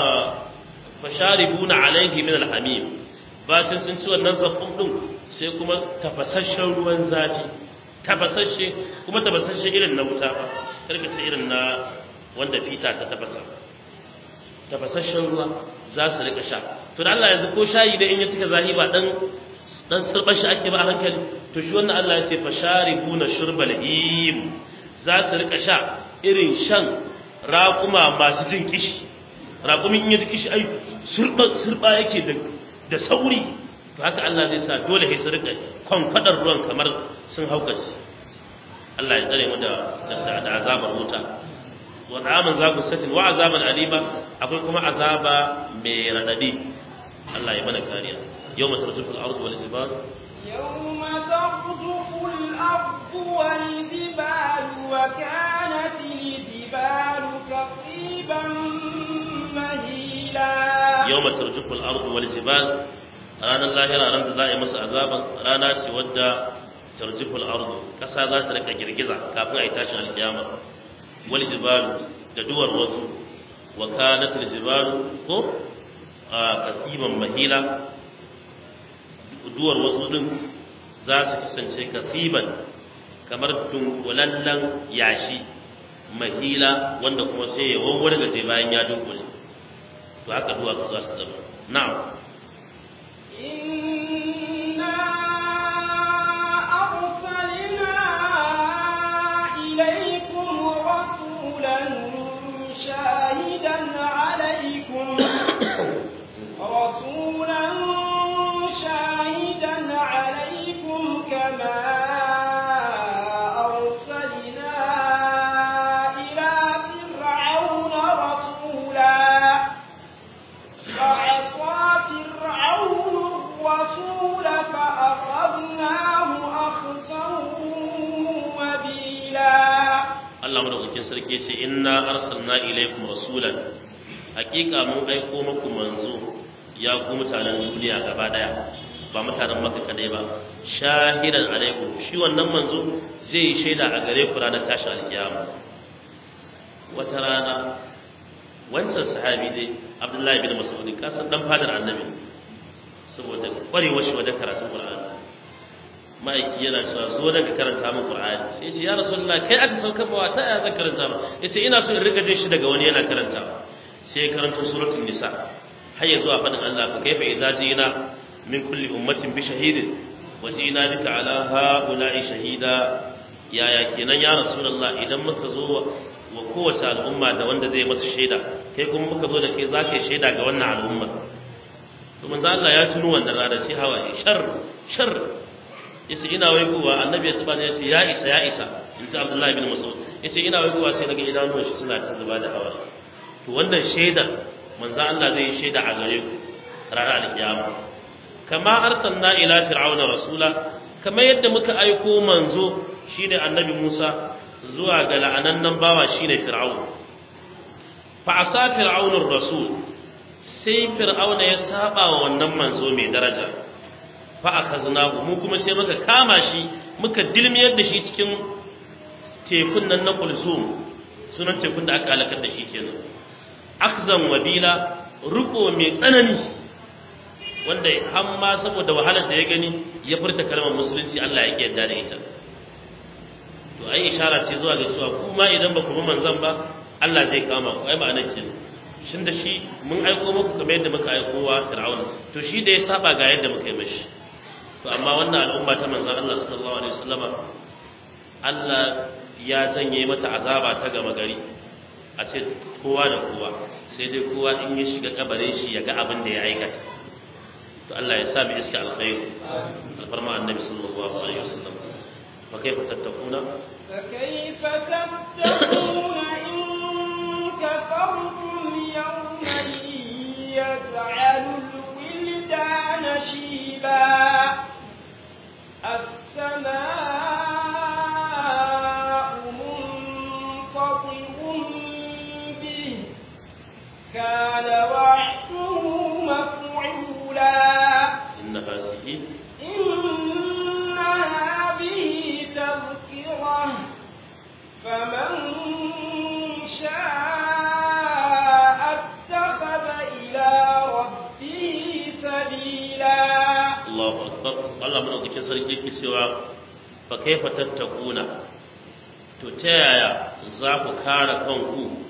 A: fasharibuna alaihi min alhamim bacin sun ci wannan zakkun din sai kuma tafasasshen ruwan zafi tafasasshe kuma tafasasshe irin na wuta ba karka ce irin na wanda fita ta tafasa tafasasshen ruwa za su rika sha to da Allah yanzu ko shayi da in ya cika zahi ba dan dan sirbar shi ake ba a hankali to shi wannan Allah ya ce fasharibuna shurbal im za su rika sha irin shan raƙuma masu jin kishi raƙumin in ya ji kishi ai surba surba yake da da sauri to haka Allah zai sa dole sai su rika kwankwadar ruwan kamar sun haukace Allah ya tsare mu da da azabar wuta wa ta'aman za ku satin wa azaban alima akwai kuma azaba mai radadi Allah ya mana kariya yawma tarjufu al-ardu wal jibal
B: يوم ترجف الأرض والجبال وكانت الجبال كثيبا مهيلا
A: yawma tarjufu al-ardu wal jibal ranar lahira ran da za a yi masa azaban rana ce wadda tarjufu al-ardu kasa za ta rika girgiza kafin a yi tashin alkiyama wal jibalu da duwar wasu wa kanat al jibalu ko a kasiban mahila duwar wasu din za su kasance kasiban kamar dunkulallen yashi mahila wanda kuma sai ya wawwargaje bayan ya dunkule to haka duwatsu za su zama na'am
B: إنا أرسلنا
A: inna arsalna ilaykum rasulan hakika mun aiko muku manzo ya ku mutanen duniya gaba daya ba mutanen maka kadai ba shahidan alaikum shi wannan manzo zai yi shaida a gare ku ranar tashin alkiyama wata rana wancan sahabi dai abdullahi bin mas'ud kasan dan fadar annabi saboda kwarewar shi wajen karatun qur'ani ma'aiki yana cewa zo daga karanta min qur'ani sai ce ya rasulullah kai aka sauka ba ta ya zan karanta ba yace ina so in riga jin shi daga wani yana karanta sai ya karanta suratul nisa har ya zuwa fadin Allah fa kaifa idza jina min kulli ummatin bi shahidin wa jina bika ala haula'i shahida yaya kenan ya rasulullah idan muka zo wa kowace al'umma da wanda zai masa shaida kai kuma muka zo da kai za ka yi shaida ga wannan al'umma to manzo Allah ya tuno wannan rana sai hawaye shar shar yace ina wai kuwa annabi ya tsaba ya ce ya isa ya isa in ta Abdullahi bin Mas'ud yace ina wai kuwa sai daga idanuwan shi suna ta zuba da hawaye to wannan shaida manzo Allah zai yi shaida a gare ku ranar alkiyama kama arsalna ila fir'auna rasula kamar yadda muka aiko manzo shine annabi Musa zuwa ga la'anannan bawa shine fir'aun fa asa fir'aunur rasul sai fir'auna ya saba wa wannan manzo mai daraja fa akaznahu mu kuma sai muka kama shi muka dilmiyar da shi cikin tekun nan na kulsum sunan tekun da aka halakar da shi kenan akzan wabila riko mai tsanani wanda har ma saboda wahalar da ya gani ya furta kalmar musulunci Allah ya yarda da ita to ai ishara ce zuwa ga cewa kuma idan ba ku bi manzon ba Allah zai kama ku ai ma'anar ce shin da shi mun aiko muku kamar yadda muka aiko wa Fir'auna to shi da ya saba ga yadda muka yi mashi to amma wannan al'umma ta manzon Allah sallallahu alaihi wasallama Allah ya janye mata azaba ta gama gari a ce kowa da kowa sai dai kowa in ya shiga kabarin shi ya ga abin da ya aikata to Allah ya sa mu iska alkhairi alfarma annabi sallallahu alaihi wasallam fa kaifa tattakuna
B: فكيف تتقون إن كفرتم يوما يجعل الولدان شيبا السماء منفطر به كان وعده مفعولا
A: إن هذه
B: إن هذه تذكرة فمن شاء اتخذ إلى ربه سبيلا
A: Allahu akbar Allah madaukakin sarki yake cewa fa kaifa tattakuna to ta yaya za ku kare kanku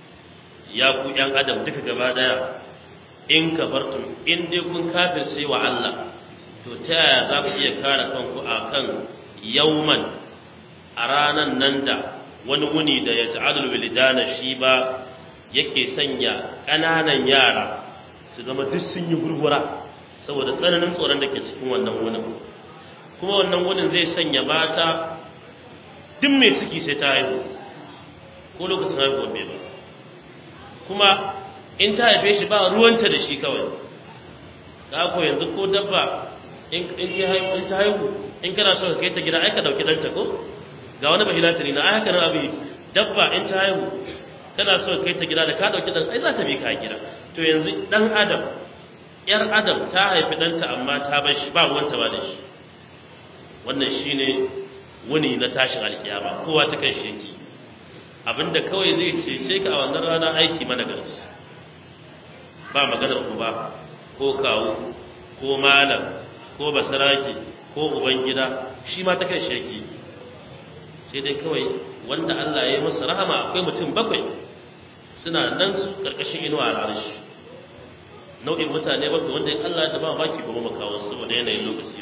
A: ya ku yan adam duka gaba daya in kafartum in dai kun kafirce wa Allah to ta yaya za ku iya kare kanku akan yauman a ranan nan da wani wuni da ya ta'adul wilidana shi ba yake sanya ƙananan yara su zama duk sun yi gurgura saboda tsananin tsoron da ke cikin wannan wunin kuma wannan wunin zai sanya mata duk mai ciki sai ta haihu ko lokacin haihuwar bai ba kuma in ta haife shi ba ruwanta da shi kawai ka ko yanzu ko dabba in in ta haihu in ta haihu in kana so ka kai ta gida ai ka dauki danta ko ga wani bahilatiri na ai haka nan abin dabba in ta haihu kana so ka kai ta gida da ka dauki dan ai za ta bi ka gida to yanzu dan adam yar adam ta haifi ɗanta amma ta bar shi ba ruwanta ba da shi wannan shine wuni na tashin alkiyama kowa ta kan shi yake abinda kawai zai cece ka a wannan rana aiki mana garci ba maganar uba ko kawu ko malam ko basaraki ko uban gida shi ma ta kan shi yake sai dai kawai wanda Allah ya yi masa rahama akwai mutum bakwai suna nan su karkashin inuwa a arshi nau'in mutane bakwai wanda in Allah ya ba baki ba mu kawo saboda yanayin lokaci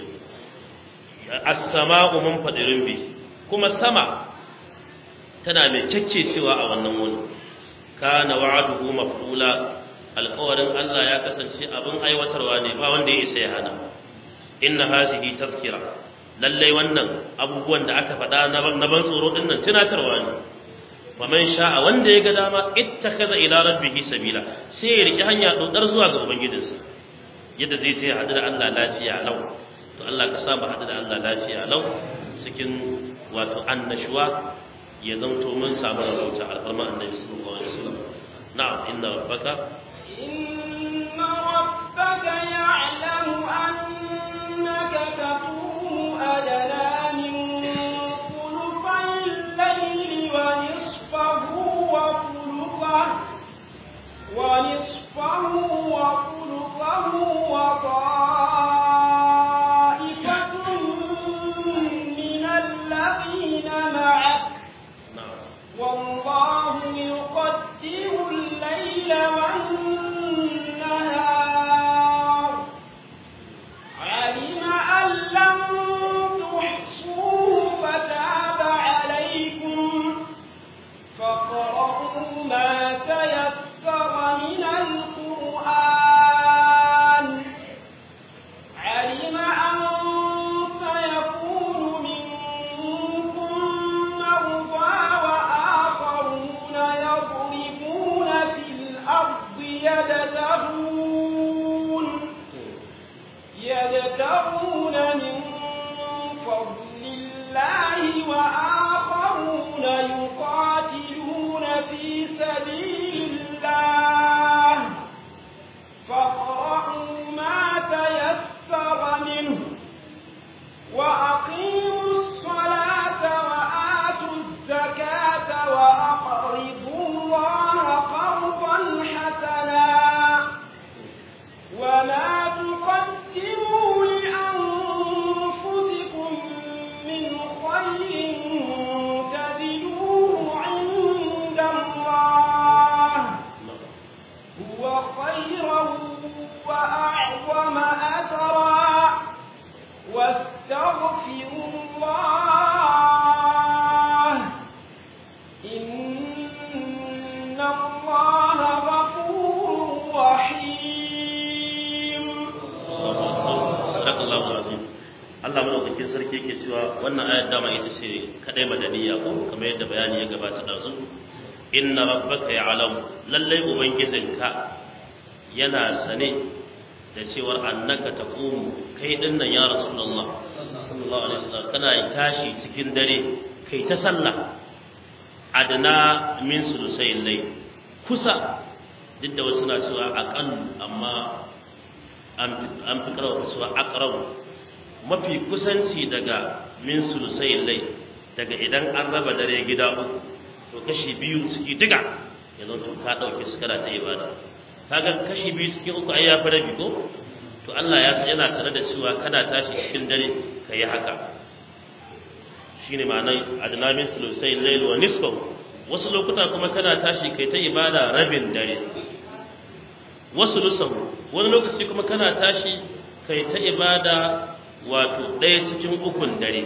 A: as-sama'u munfadirin bi kuma sama tana mai cewa a wannan wuni kana wa'aduhu maf'ula alƙawarin Allah ya kasance abin aiwatarwa ne ba wanda ya isa ya hana inna hazihi tazkira lallai wannan abubuwan da aka faɗa na ban tsoro din nan tunatarwa ne faman sha'a wanda ya ga dama ittakaza ila rabbihi sabila sai ya riki hanya dodar zuwa ga ubangijinsa yadda zai sai hadu da Allah lafiya lau to Allah ka saba hadu da Allah lafiya lau cikin wato annashuwa ya zanto mun samu rabauta alfarma annabi sallallahu alaihi wasallam na'am inna rabbaka
B: إن ربك يعلم أنك تقوم أدنى من ثلثي الليل ونصفه وثلثه ونصفه وثلثه وطائفة من الذين معك
A: na'am
B: والله يقدر الليل والنهار علم أن لم تحصوه فتاب عليكم فاقرؤوا ما تيسر من القرآن علم أن سيكون منكم مرضى وآخرون يضربون في الأرض يبتغون يبتغون من فضل الله وآخرون يقاتلون في سبيل الله فاقرأوا ما تيسر منه وأقيموا الصلاة وآتوا الزكاة وأقرضوا الله قرضا حسنا وما تقدموا لأنفسكم من خير تجدوه عند الله هو خيرا وأعظم أجرا واستغفروا الله إن الله غفور رحيم
A: Sadakallahu azim. Allah madaukakin sarki yake cewa wannan ayar dama ita ce kadai madaniya ko kamar yadda bayani ya gabata da su. Inna rabbaka ya'lamu lallai ubangijinka yana sane da cewar annaka taqumu kai dinnan ya rasulullah sallallahu alaihi wasallam kana tashi cikin dare kai ta sallah adna min sulusai layl kusa duk da wasu na cewa aqall amma an fi karawa cewa aqrab mafi kusanci daga min sulusai layl daga idan an raba dare gida uku to kashi biyu suke diga yanzu to ka dauke su kana ta ibada kaga kashi biyu cikin uku ai ya fi rabi ko to Allah ya yana tare da cewa kana tashi cikin dare kai haka shine ma'anar adna min sulusai layl wa nisfahu wasu lokuta kuma kana tashi kai ta ibada rabin dare wasu lusahu wani lokaci kuma kana tashi kai ta ibada wato ɗaya cikin ukun dare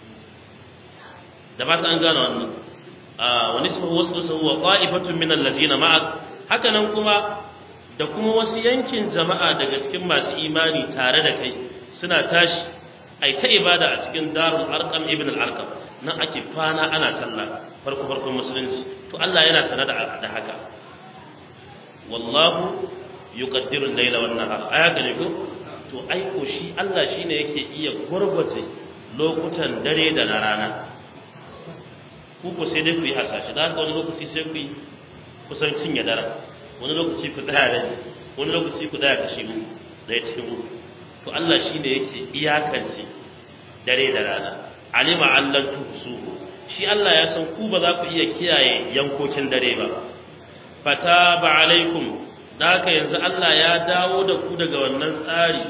A: da ba ta an gane wannan a wani su wasu lusahu wa qa'ifatun min allazina ma'ak haka nan kuma da kuma wasu yankin jama'a daga cikin masu imani tare da kai suna tashi ai ta ibada a cikin darul arqam ibn al arqam nan ake kwana ana sallah farko farkon musulunci to Allah yana sanar da haka wallahu yuqaddiru al-layla wan nahar aya gane ko to ai ko shi Allah shine yake iya gurbace lokutan dare da na rana ku ko sai dai ku yi hasashe da haka wani lokaci sai ku yi kusan cinye dare wani lokaci ku tsaya da wani lokaci ku tsaya kashi mu da ya cikin mu to Allah shine yake iyakance dare da rana alima allan tuhsu shi Allah ya san ku ba za ku iya kiyaye yankokin dare ba fataba alaikum da haka yanzu Allah ya dawo da ku daga wannan tsari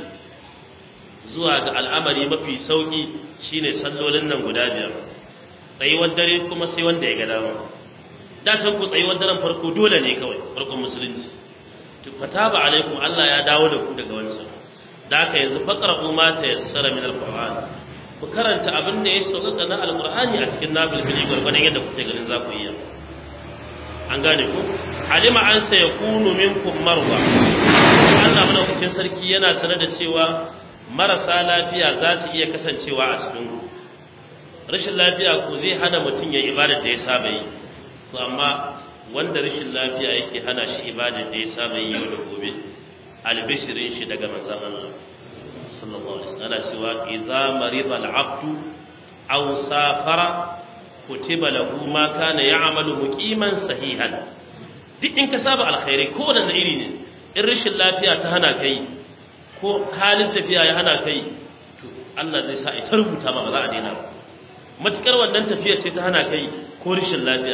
A: zuwa ga al'amari mafi sauki shine sallolin nan guda biyar tsayuwar dare kuma sai wanda ya ga dama da san ku tsayuwar daren farko dole ne kawai farkon musulunci to fataba alaikum Allah ya dawo da ku daga wannan da haka yanzu faqra'u ma tayassara min alquran ku karanta abin da ya sauka na alqur'ani a cikin nabil bili gurbanin yadda kuke ganin za ku iya an gane ku alima an sai yakunu minkum marwa Allah madaukakin sarki yana sanar da cewa marasa lafiya za su iya kasancewa a cikin ku rashin lafiya ko zai hana mutum ya ibada da ya saba yi to amma wanda rashin lafiya yake hana shi ibada da ya saba yi yau da gobe albishirin shi daga manzon Allah sallallahu alaihi wasallam ana cewa idza marida al-abdu aw safara kutiba lahu ma kana ya'malu muqiman sahihan duk in ka saba alkhairi ko da iri ne in rashin lafiya ta hana kai ko halin tafiya ya hana kai to Allah zai sa ita rubuta ma ba za a daina ba matukar wannan tafiyar ce ta hana kai ko rashin lafiya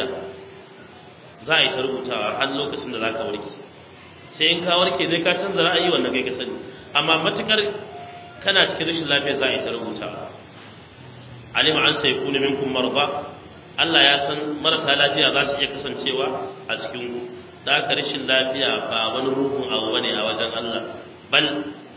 A: za a yi ta rubutawa har lokacin da za ka warke sai in ka warke zai ka canza ra'ayi wannan kai ka sani amma matukar kana cikin rashin lafiya za a yi ta rubutawa alima an sai kunu minkum marba Allah ya san marasa lafiya za su iya kasancewa a cikin ku da ka rashin lafiya ba wani ruhun abu bane a wajen Allah bal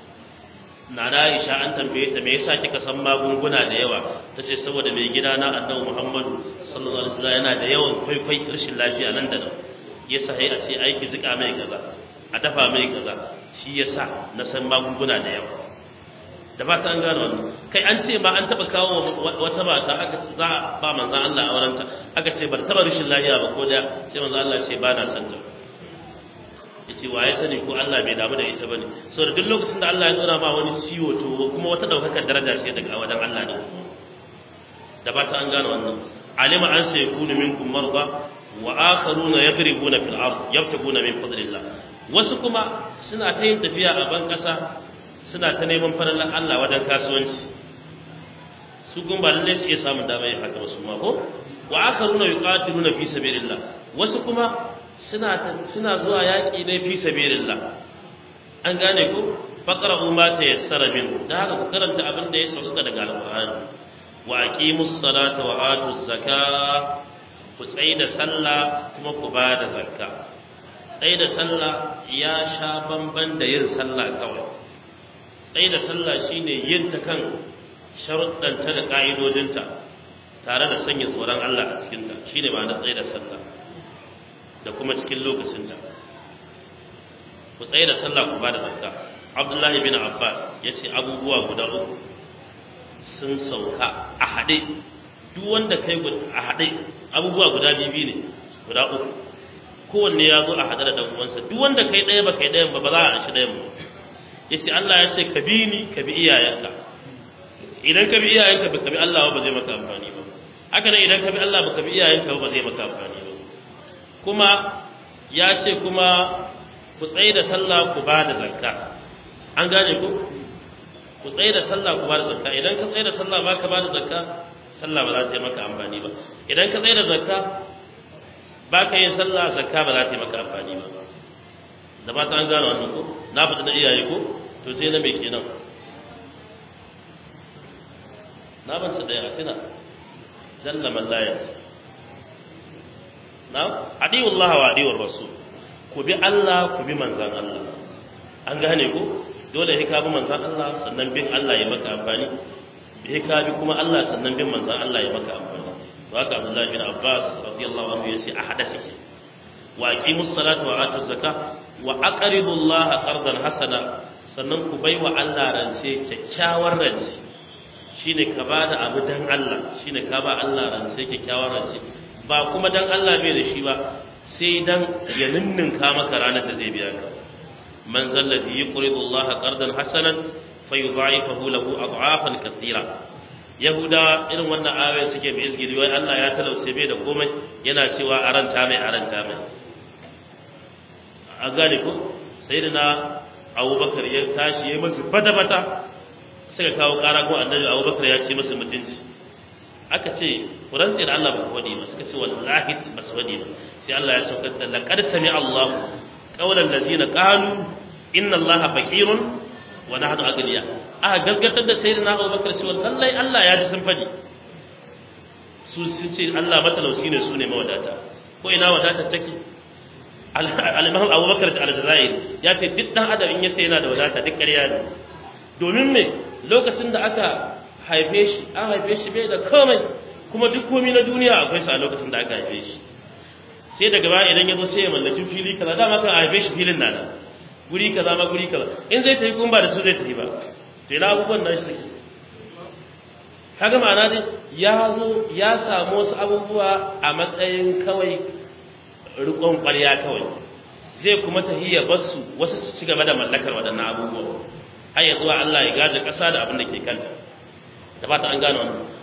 A: na da Aisha an tambaye ta me yasa kika san magunguna da yawa tace saboda mai gida na Annabi Muhammadu sallallahu alaihi wasallam yana da yawan kwaikwai rashin lafiya nan da nan yasa sai a ce aiki zika mai kaza a dafa mai kaza shi yasa na san magunguna da yawa da ba ta an gano wannan kai an ce ba an taba kawo wata mata aka za a ba manzon Allah a wurinta aka ce bar taba rashin lafiya ba ko da sai manzon Allah ce ba na san ta yace wa ya sani ko Allah bai damu da ita bane saboda duk lokacin da Allah ya tsora ma wani ciwo to kuma wata daukakar daraja ce daga wajen Allah ne da ba ta an gano wannan alima an sai yakunu minkum marda wa akharuna yadribuna fil ard yabtaguna min fadlillah wasu kuma suna ta yin tafiya a ban kasa suna ta neman farallan Allah wajen kasuwanci su kun ba lalle su iya samun dama yin haka wasu ma ko wa akharuna yuqatiluna fi sabilillah wasu kuma suna suna zuwa yaki ne fi sabilillah an gane ku faqra'u ma tayassara min da haka ku karanta abin da ya sauka daga alqur'ani wa aqimus salata wa atuz zakah ku tsaida sallah kuma ku ba da zakka tsaida sallah ya sha bamban da yin sallah kawai tsaida sallah shine yin ta kan sharuɗanta da ƙa'idodinta tare da sanya tsoron Allah a cikinta shine ma'anar tsaida sallah da kuma cikin lokacinta ku tsaida sallah ku ba da zakka Abdullahi bin Abbas ya ce abubuwa guda uku sun sauka a haɗe duk wanda kai a haɗe abubuwa guda biyu ne guda uku kowanne ya zo a haɗe da ɗan uwansa duk wanda kai ɗaya ba kai ɗayan ba ba za a shi ɗayan ba yace Allah ya ce ka bi ni ka bi iyayenka idan ka bi iyayenka ba ka bi Allah ba zai maka amfani ba haka nan idan ka bi Allah ba ka bi iyayenka ba zai maka amfani ba kuma ya ce kuma ku tsaye da sallah ku ba da zakka an gane ku ku tsaye da sallah ku ba da zakka idan ka tsaye da sallah ba ka ba da zakka sallah ba za ta yi maka amfani ba idan ka tsaye da zakka ba ka yin sallah zakka ba za ta yi maka amfani ba da ba ta an gane wannan ko na fita da iyaye ko to sai na mai kenan na ban su daya tuna jalla mallaya na adiyu Allah wa adiyu rasul ku bi Allah ku bi manzan Allah an gane ko dole sai ka bi manzan Allah sannan bin Allah ya maka amfani sai ka bi kuma Allah sannan bin manzan Allah ya maka amfani to haka Abdullah bin Abbas radiyallahu anhu yace a hada shi wa aqimus salata wa atuz zakah wa aqridu Allah qardan hasana sannan ku baiwa Allah rance kyakkyawar rance shine ka bada abu dan Allah shine ka ba Allah rance kyakkyawar rance ba kuma dan Allah bai da shi ba sai dan ya ninninka maka ranar da zai biya ka man zalladhi yuqridu Allah qardan hasanan fayudha'ifahu lahu ad'afan kathira yahuda irin wannan ayoyin suke mai izgiri wai Allah ya talauce bai da komai yana cewa aranta mai aranta mai a gane ko sai da na abubakar ya tashi ya masu bata-bata suka kawo kara ko annabi abubakar ya ce masu mutunci aka ce ku rantse da Allah ba ku wadi ba suka ce wallahi ba su wadi ba sai Allah ya saukar da laqad sami Allah qawlan allazina qalu inna Allah faqirun wa nahnu aghniya aka gaskatar da sayyidina abubakar cewa lallai Allah ya ji sun fadi su sun ce Allah matalauci ne su ne mawadata ko ina wadata take al-imam abubakar da al-jazair ya ce duk dan adam in ya sai yana da wadata duk ƙarya ne domin me lokacin da aka haife shi an haife shi bai da komai kuma duk komai na duniya akwai sa a lokacin da aka haife shi sai daga baya idan ya zo sai ya mallaki fili kaza dama kan haife shi filin na nan guri kaza ma guri kaza in zai tafi kuma ba da su zai tafi ba to ina abubuwan nan shi kaga ma'ana dai ya zo ya samu wasu abubuwa a matsayin kawai rikon ƙwarya kawai zai kuma tahiyya basu wasu su ci gaba da mallakar waɗannan abubuwa har ya zuwa Allah ya gaje ƙasa da abin da ke kanta da ba ta an gano wannan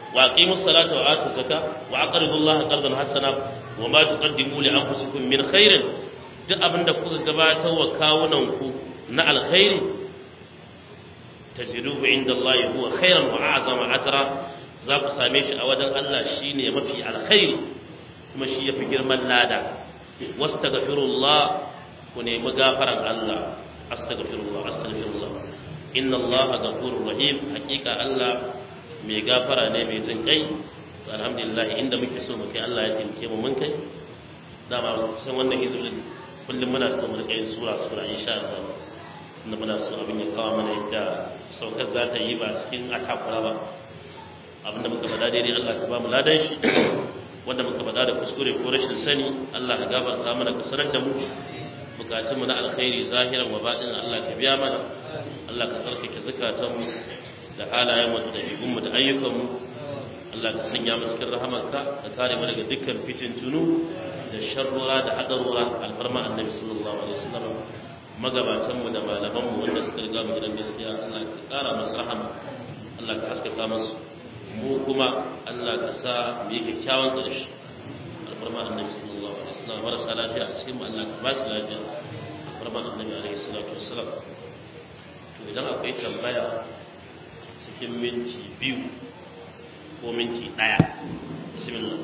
A: wa aqimus salata wa atuz zakata wa aqridu Allah qardan hasana wa ma tuqaddimu li anfusikum min khairin duk abinda kuka gabatar wa kawunan ku na alkhairi tajiduhu inda Allah huwa khairan wa a'zama ajra za ku same shi a wajen Allah shine mafi alkhairi kuma shi yafi girman lada wastaghfirullah ku nemi gafaran Allah astaghfirullah astaghfirullah inna Allah ghafurur rahim hakika Allah mai gafara ne mai jin kai to alhamdulillah inda muke so mu kai Allah ya tinke mu mun kai dama san wannan hizbin kullum muna so mu kai sura sura insha Allah inda muna so abin ya kawo mana yadda saukar za ta yi ba cikin atakura ba abinda muka faɗa daidai Allah ka ba mu ladan shi wanda muka faɗa da kuskure ko rashin sani Allah ka gafarta mana ka sanar da mu bukatunmu na alkhairi zahiran wa baɗin Allah ka biya mana Allah ka tsarkake zukatanmu da halayen mu da ɗabi'un mu da ayyukan mu Allah ka sanya mu cikin rahamarka ka kare mu daga dukkan fitintunu da sharrura da hadarura alfarma annabi sallallahu alaihi wasallam magabatan mu da malaman mu wanda suka riga mu gidan gaskiya Allah ka kara musu rahama Allah ka haskaka musu mu kuma Allah ka sa mu yi kyakkyawan ƙarshe alfarma annabi sallallahu alaihi wasallam marasa lafiya a cikin mu Allah ka ba su lafiya alfarma annabi alaihi salatu wassalam to idan akwai tambaya cikin minti biyu ko minti ɗaya bismillah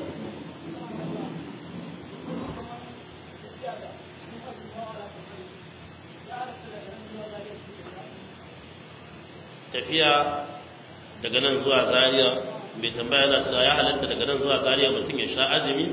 A: tafiya daga nan zuwa Zariya mai tambaya na cewa ya halatta daga nan zuwa Zariya mutum ya sha azumi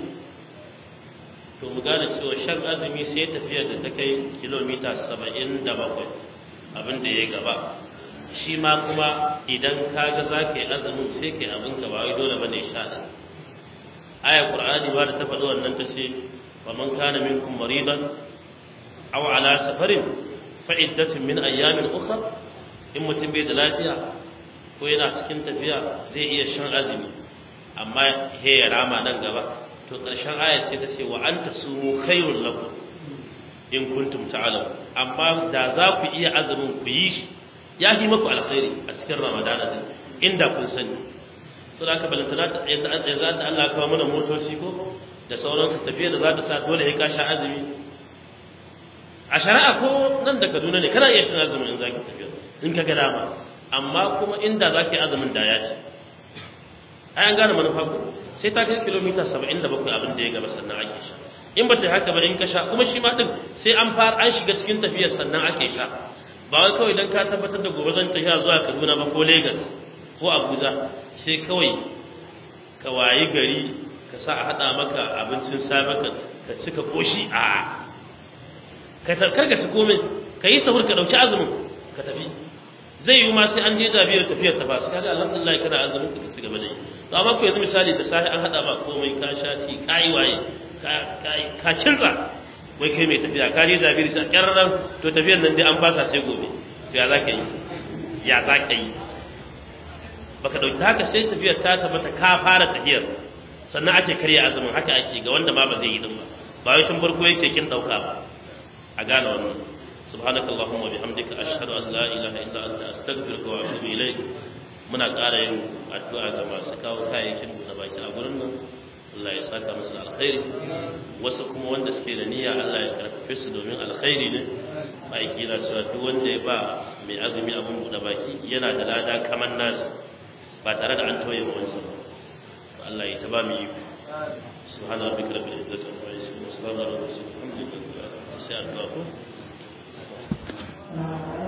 A: to mu gane cewa shan azumi sai tafiyar da ta kai kilomita saba'in da bakwai abin da ya gaba shi ma kuma idan ka ga za ka yi azumin sai ka yi abin ka ba wai dole bane sha ɗan aya qur'ani ba da ta faɗi wannan ta ce wa man kana minkum maridan aw ala safarin fa iddatun min ayyamin ukhra in mutum bai da lafiya ko yana cikin tafiya zai iya shan azumi amma he ya rama nan gaba to ƙarshen ayat ce ta ce wa anta sumu khairul lakum in kuntum ta'lamun amma da za ku iya azumin ku yi shi ya yi maku alkhairi a cikin ramadana din inda kun sani to da aka balantana ta yanzu an tsaye za ta Allah kawo mana motoci ko da sauransu tafiya da za ta sa dole ya kasha azumi a shari'a ko nan da Kaduna ne kana iya shan azumin in za ki tafiya in ka ga dama amma kuma inda za ki azumin da ya ce ai an gane manufa ko sai ta kai kilomita saba'in da bakwai abin da ya gaba sannan ake sha in ba ta yi haka ba in ka sha kuma shi ma din sai an fara an shiga cikin tafiyar sannan ake sha ba wai kawai dan ka tabbatar da gobe zan tafiya zuwa Kaduna ba ko Lagos ko Abuja sai kawai ka wayi gari ka sa a hada maka abincin safe ka ka cika koshi a ka tarkar ka ci komai ka yi sahur ka dauki azumin ka tafi zai yi ma sai an je zabiyar tafiyar ta ba sai kaga alhamdulillah kana azumin ka ci gaba da yi to amma ko yanzu misali da safe an hada ma komai ka sha ti kai waye ka ka cinza wai kai mai tafiya ka je zabiyar ta kyarran to tafiyar nan dai an fasa sai gobe to ya zaka yi ya zaka yi baka dauki haka sai tafiyar ta tabbata ka fara tafiyar sannan ake karya azumin haka ake ga wanda ma ba zai yi din ba ba wai tun farko yake kin dauka ba a gane wannan سبحانك اللهم وبحمدك أشهد أن لا إله إلا أنت أستغفرك وأتوب إليك muna ƙara yin addu'a ga masu kawo kayayyakin da baki a gurin nan Allah ya saka musu alkhairi wasu kuma wanda suke da niyya Allah ya karfafe su domin alkhairi ne ma'aiki na cewa duk wanda ya ba mai azumi abin buɗe baki yana da lada kamar nasu ba tare da an tauye wa wansa ba Allah ya taba mu yi subhana rabbika rabbil izzati amma yasifun wa salamun ala al mursalin alhamdulillahi sai addu'a ko
B: Thank you.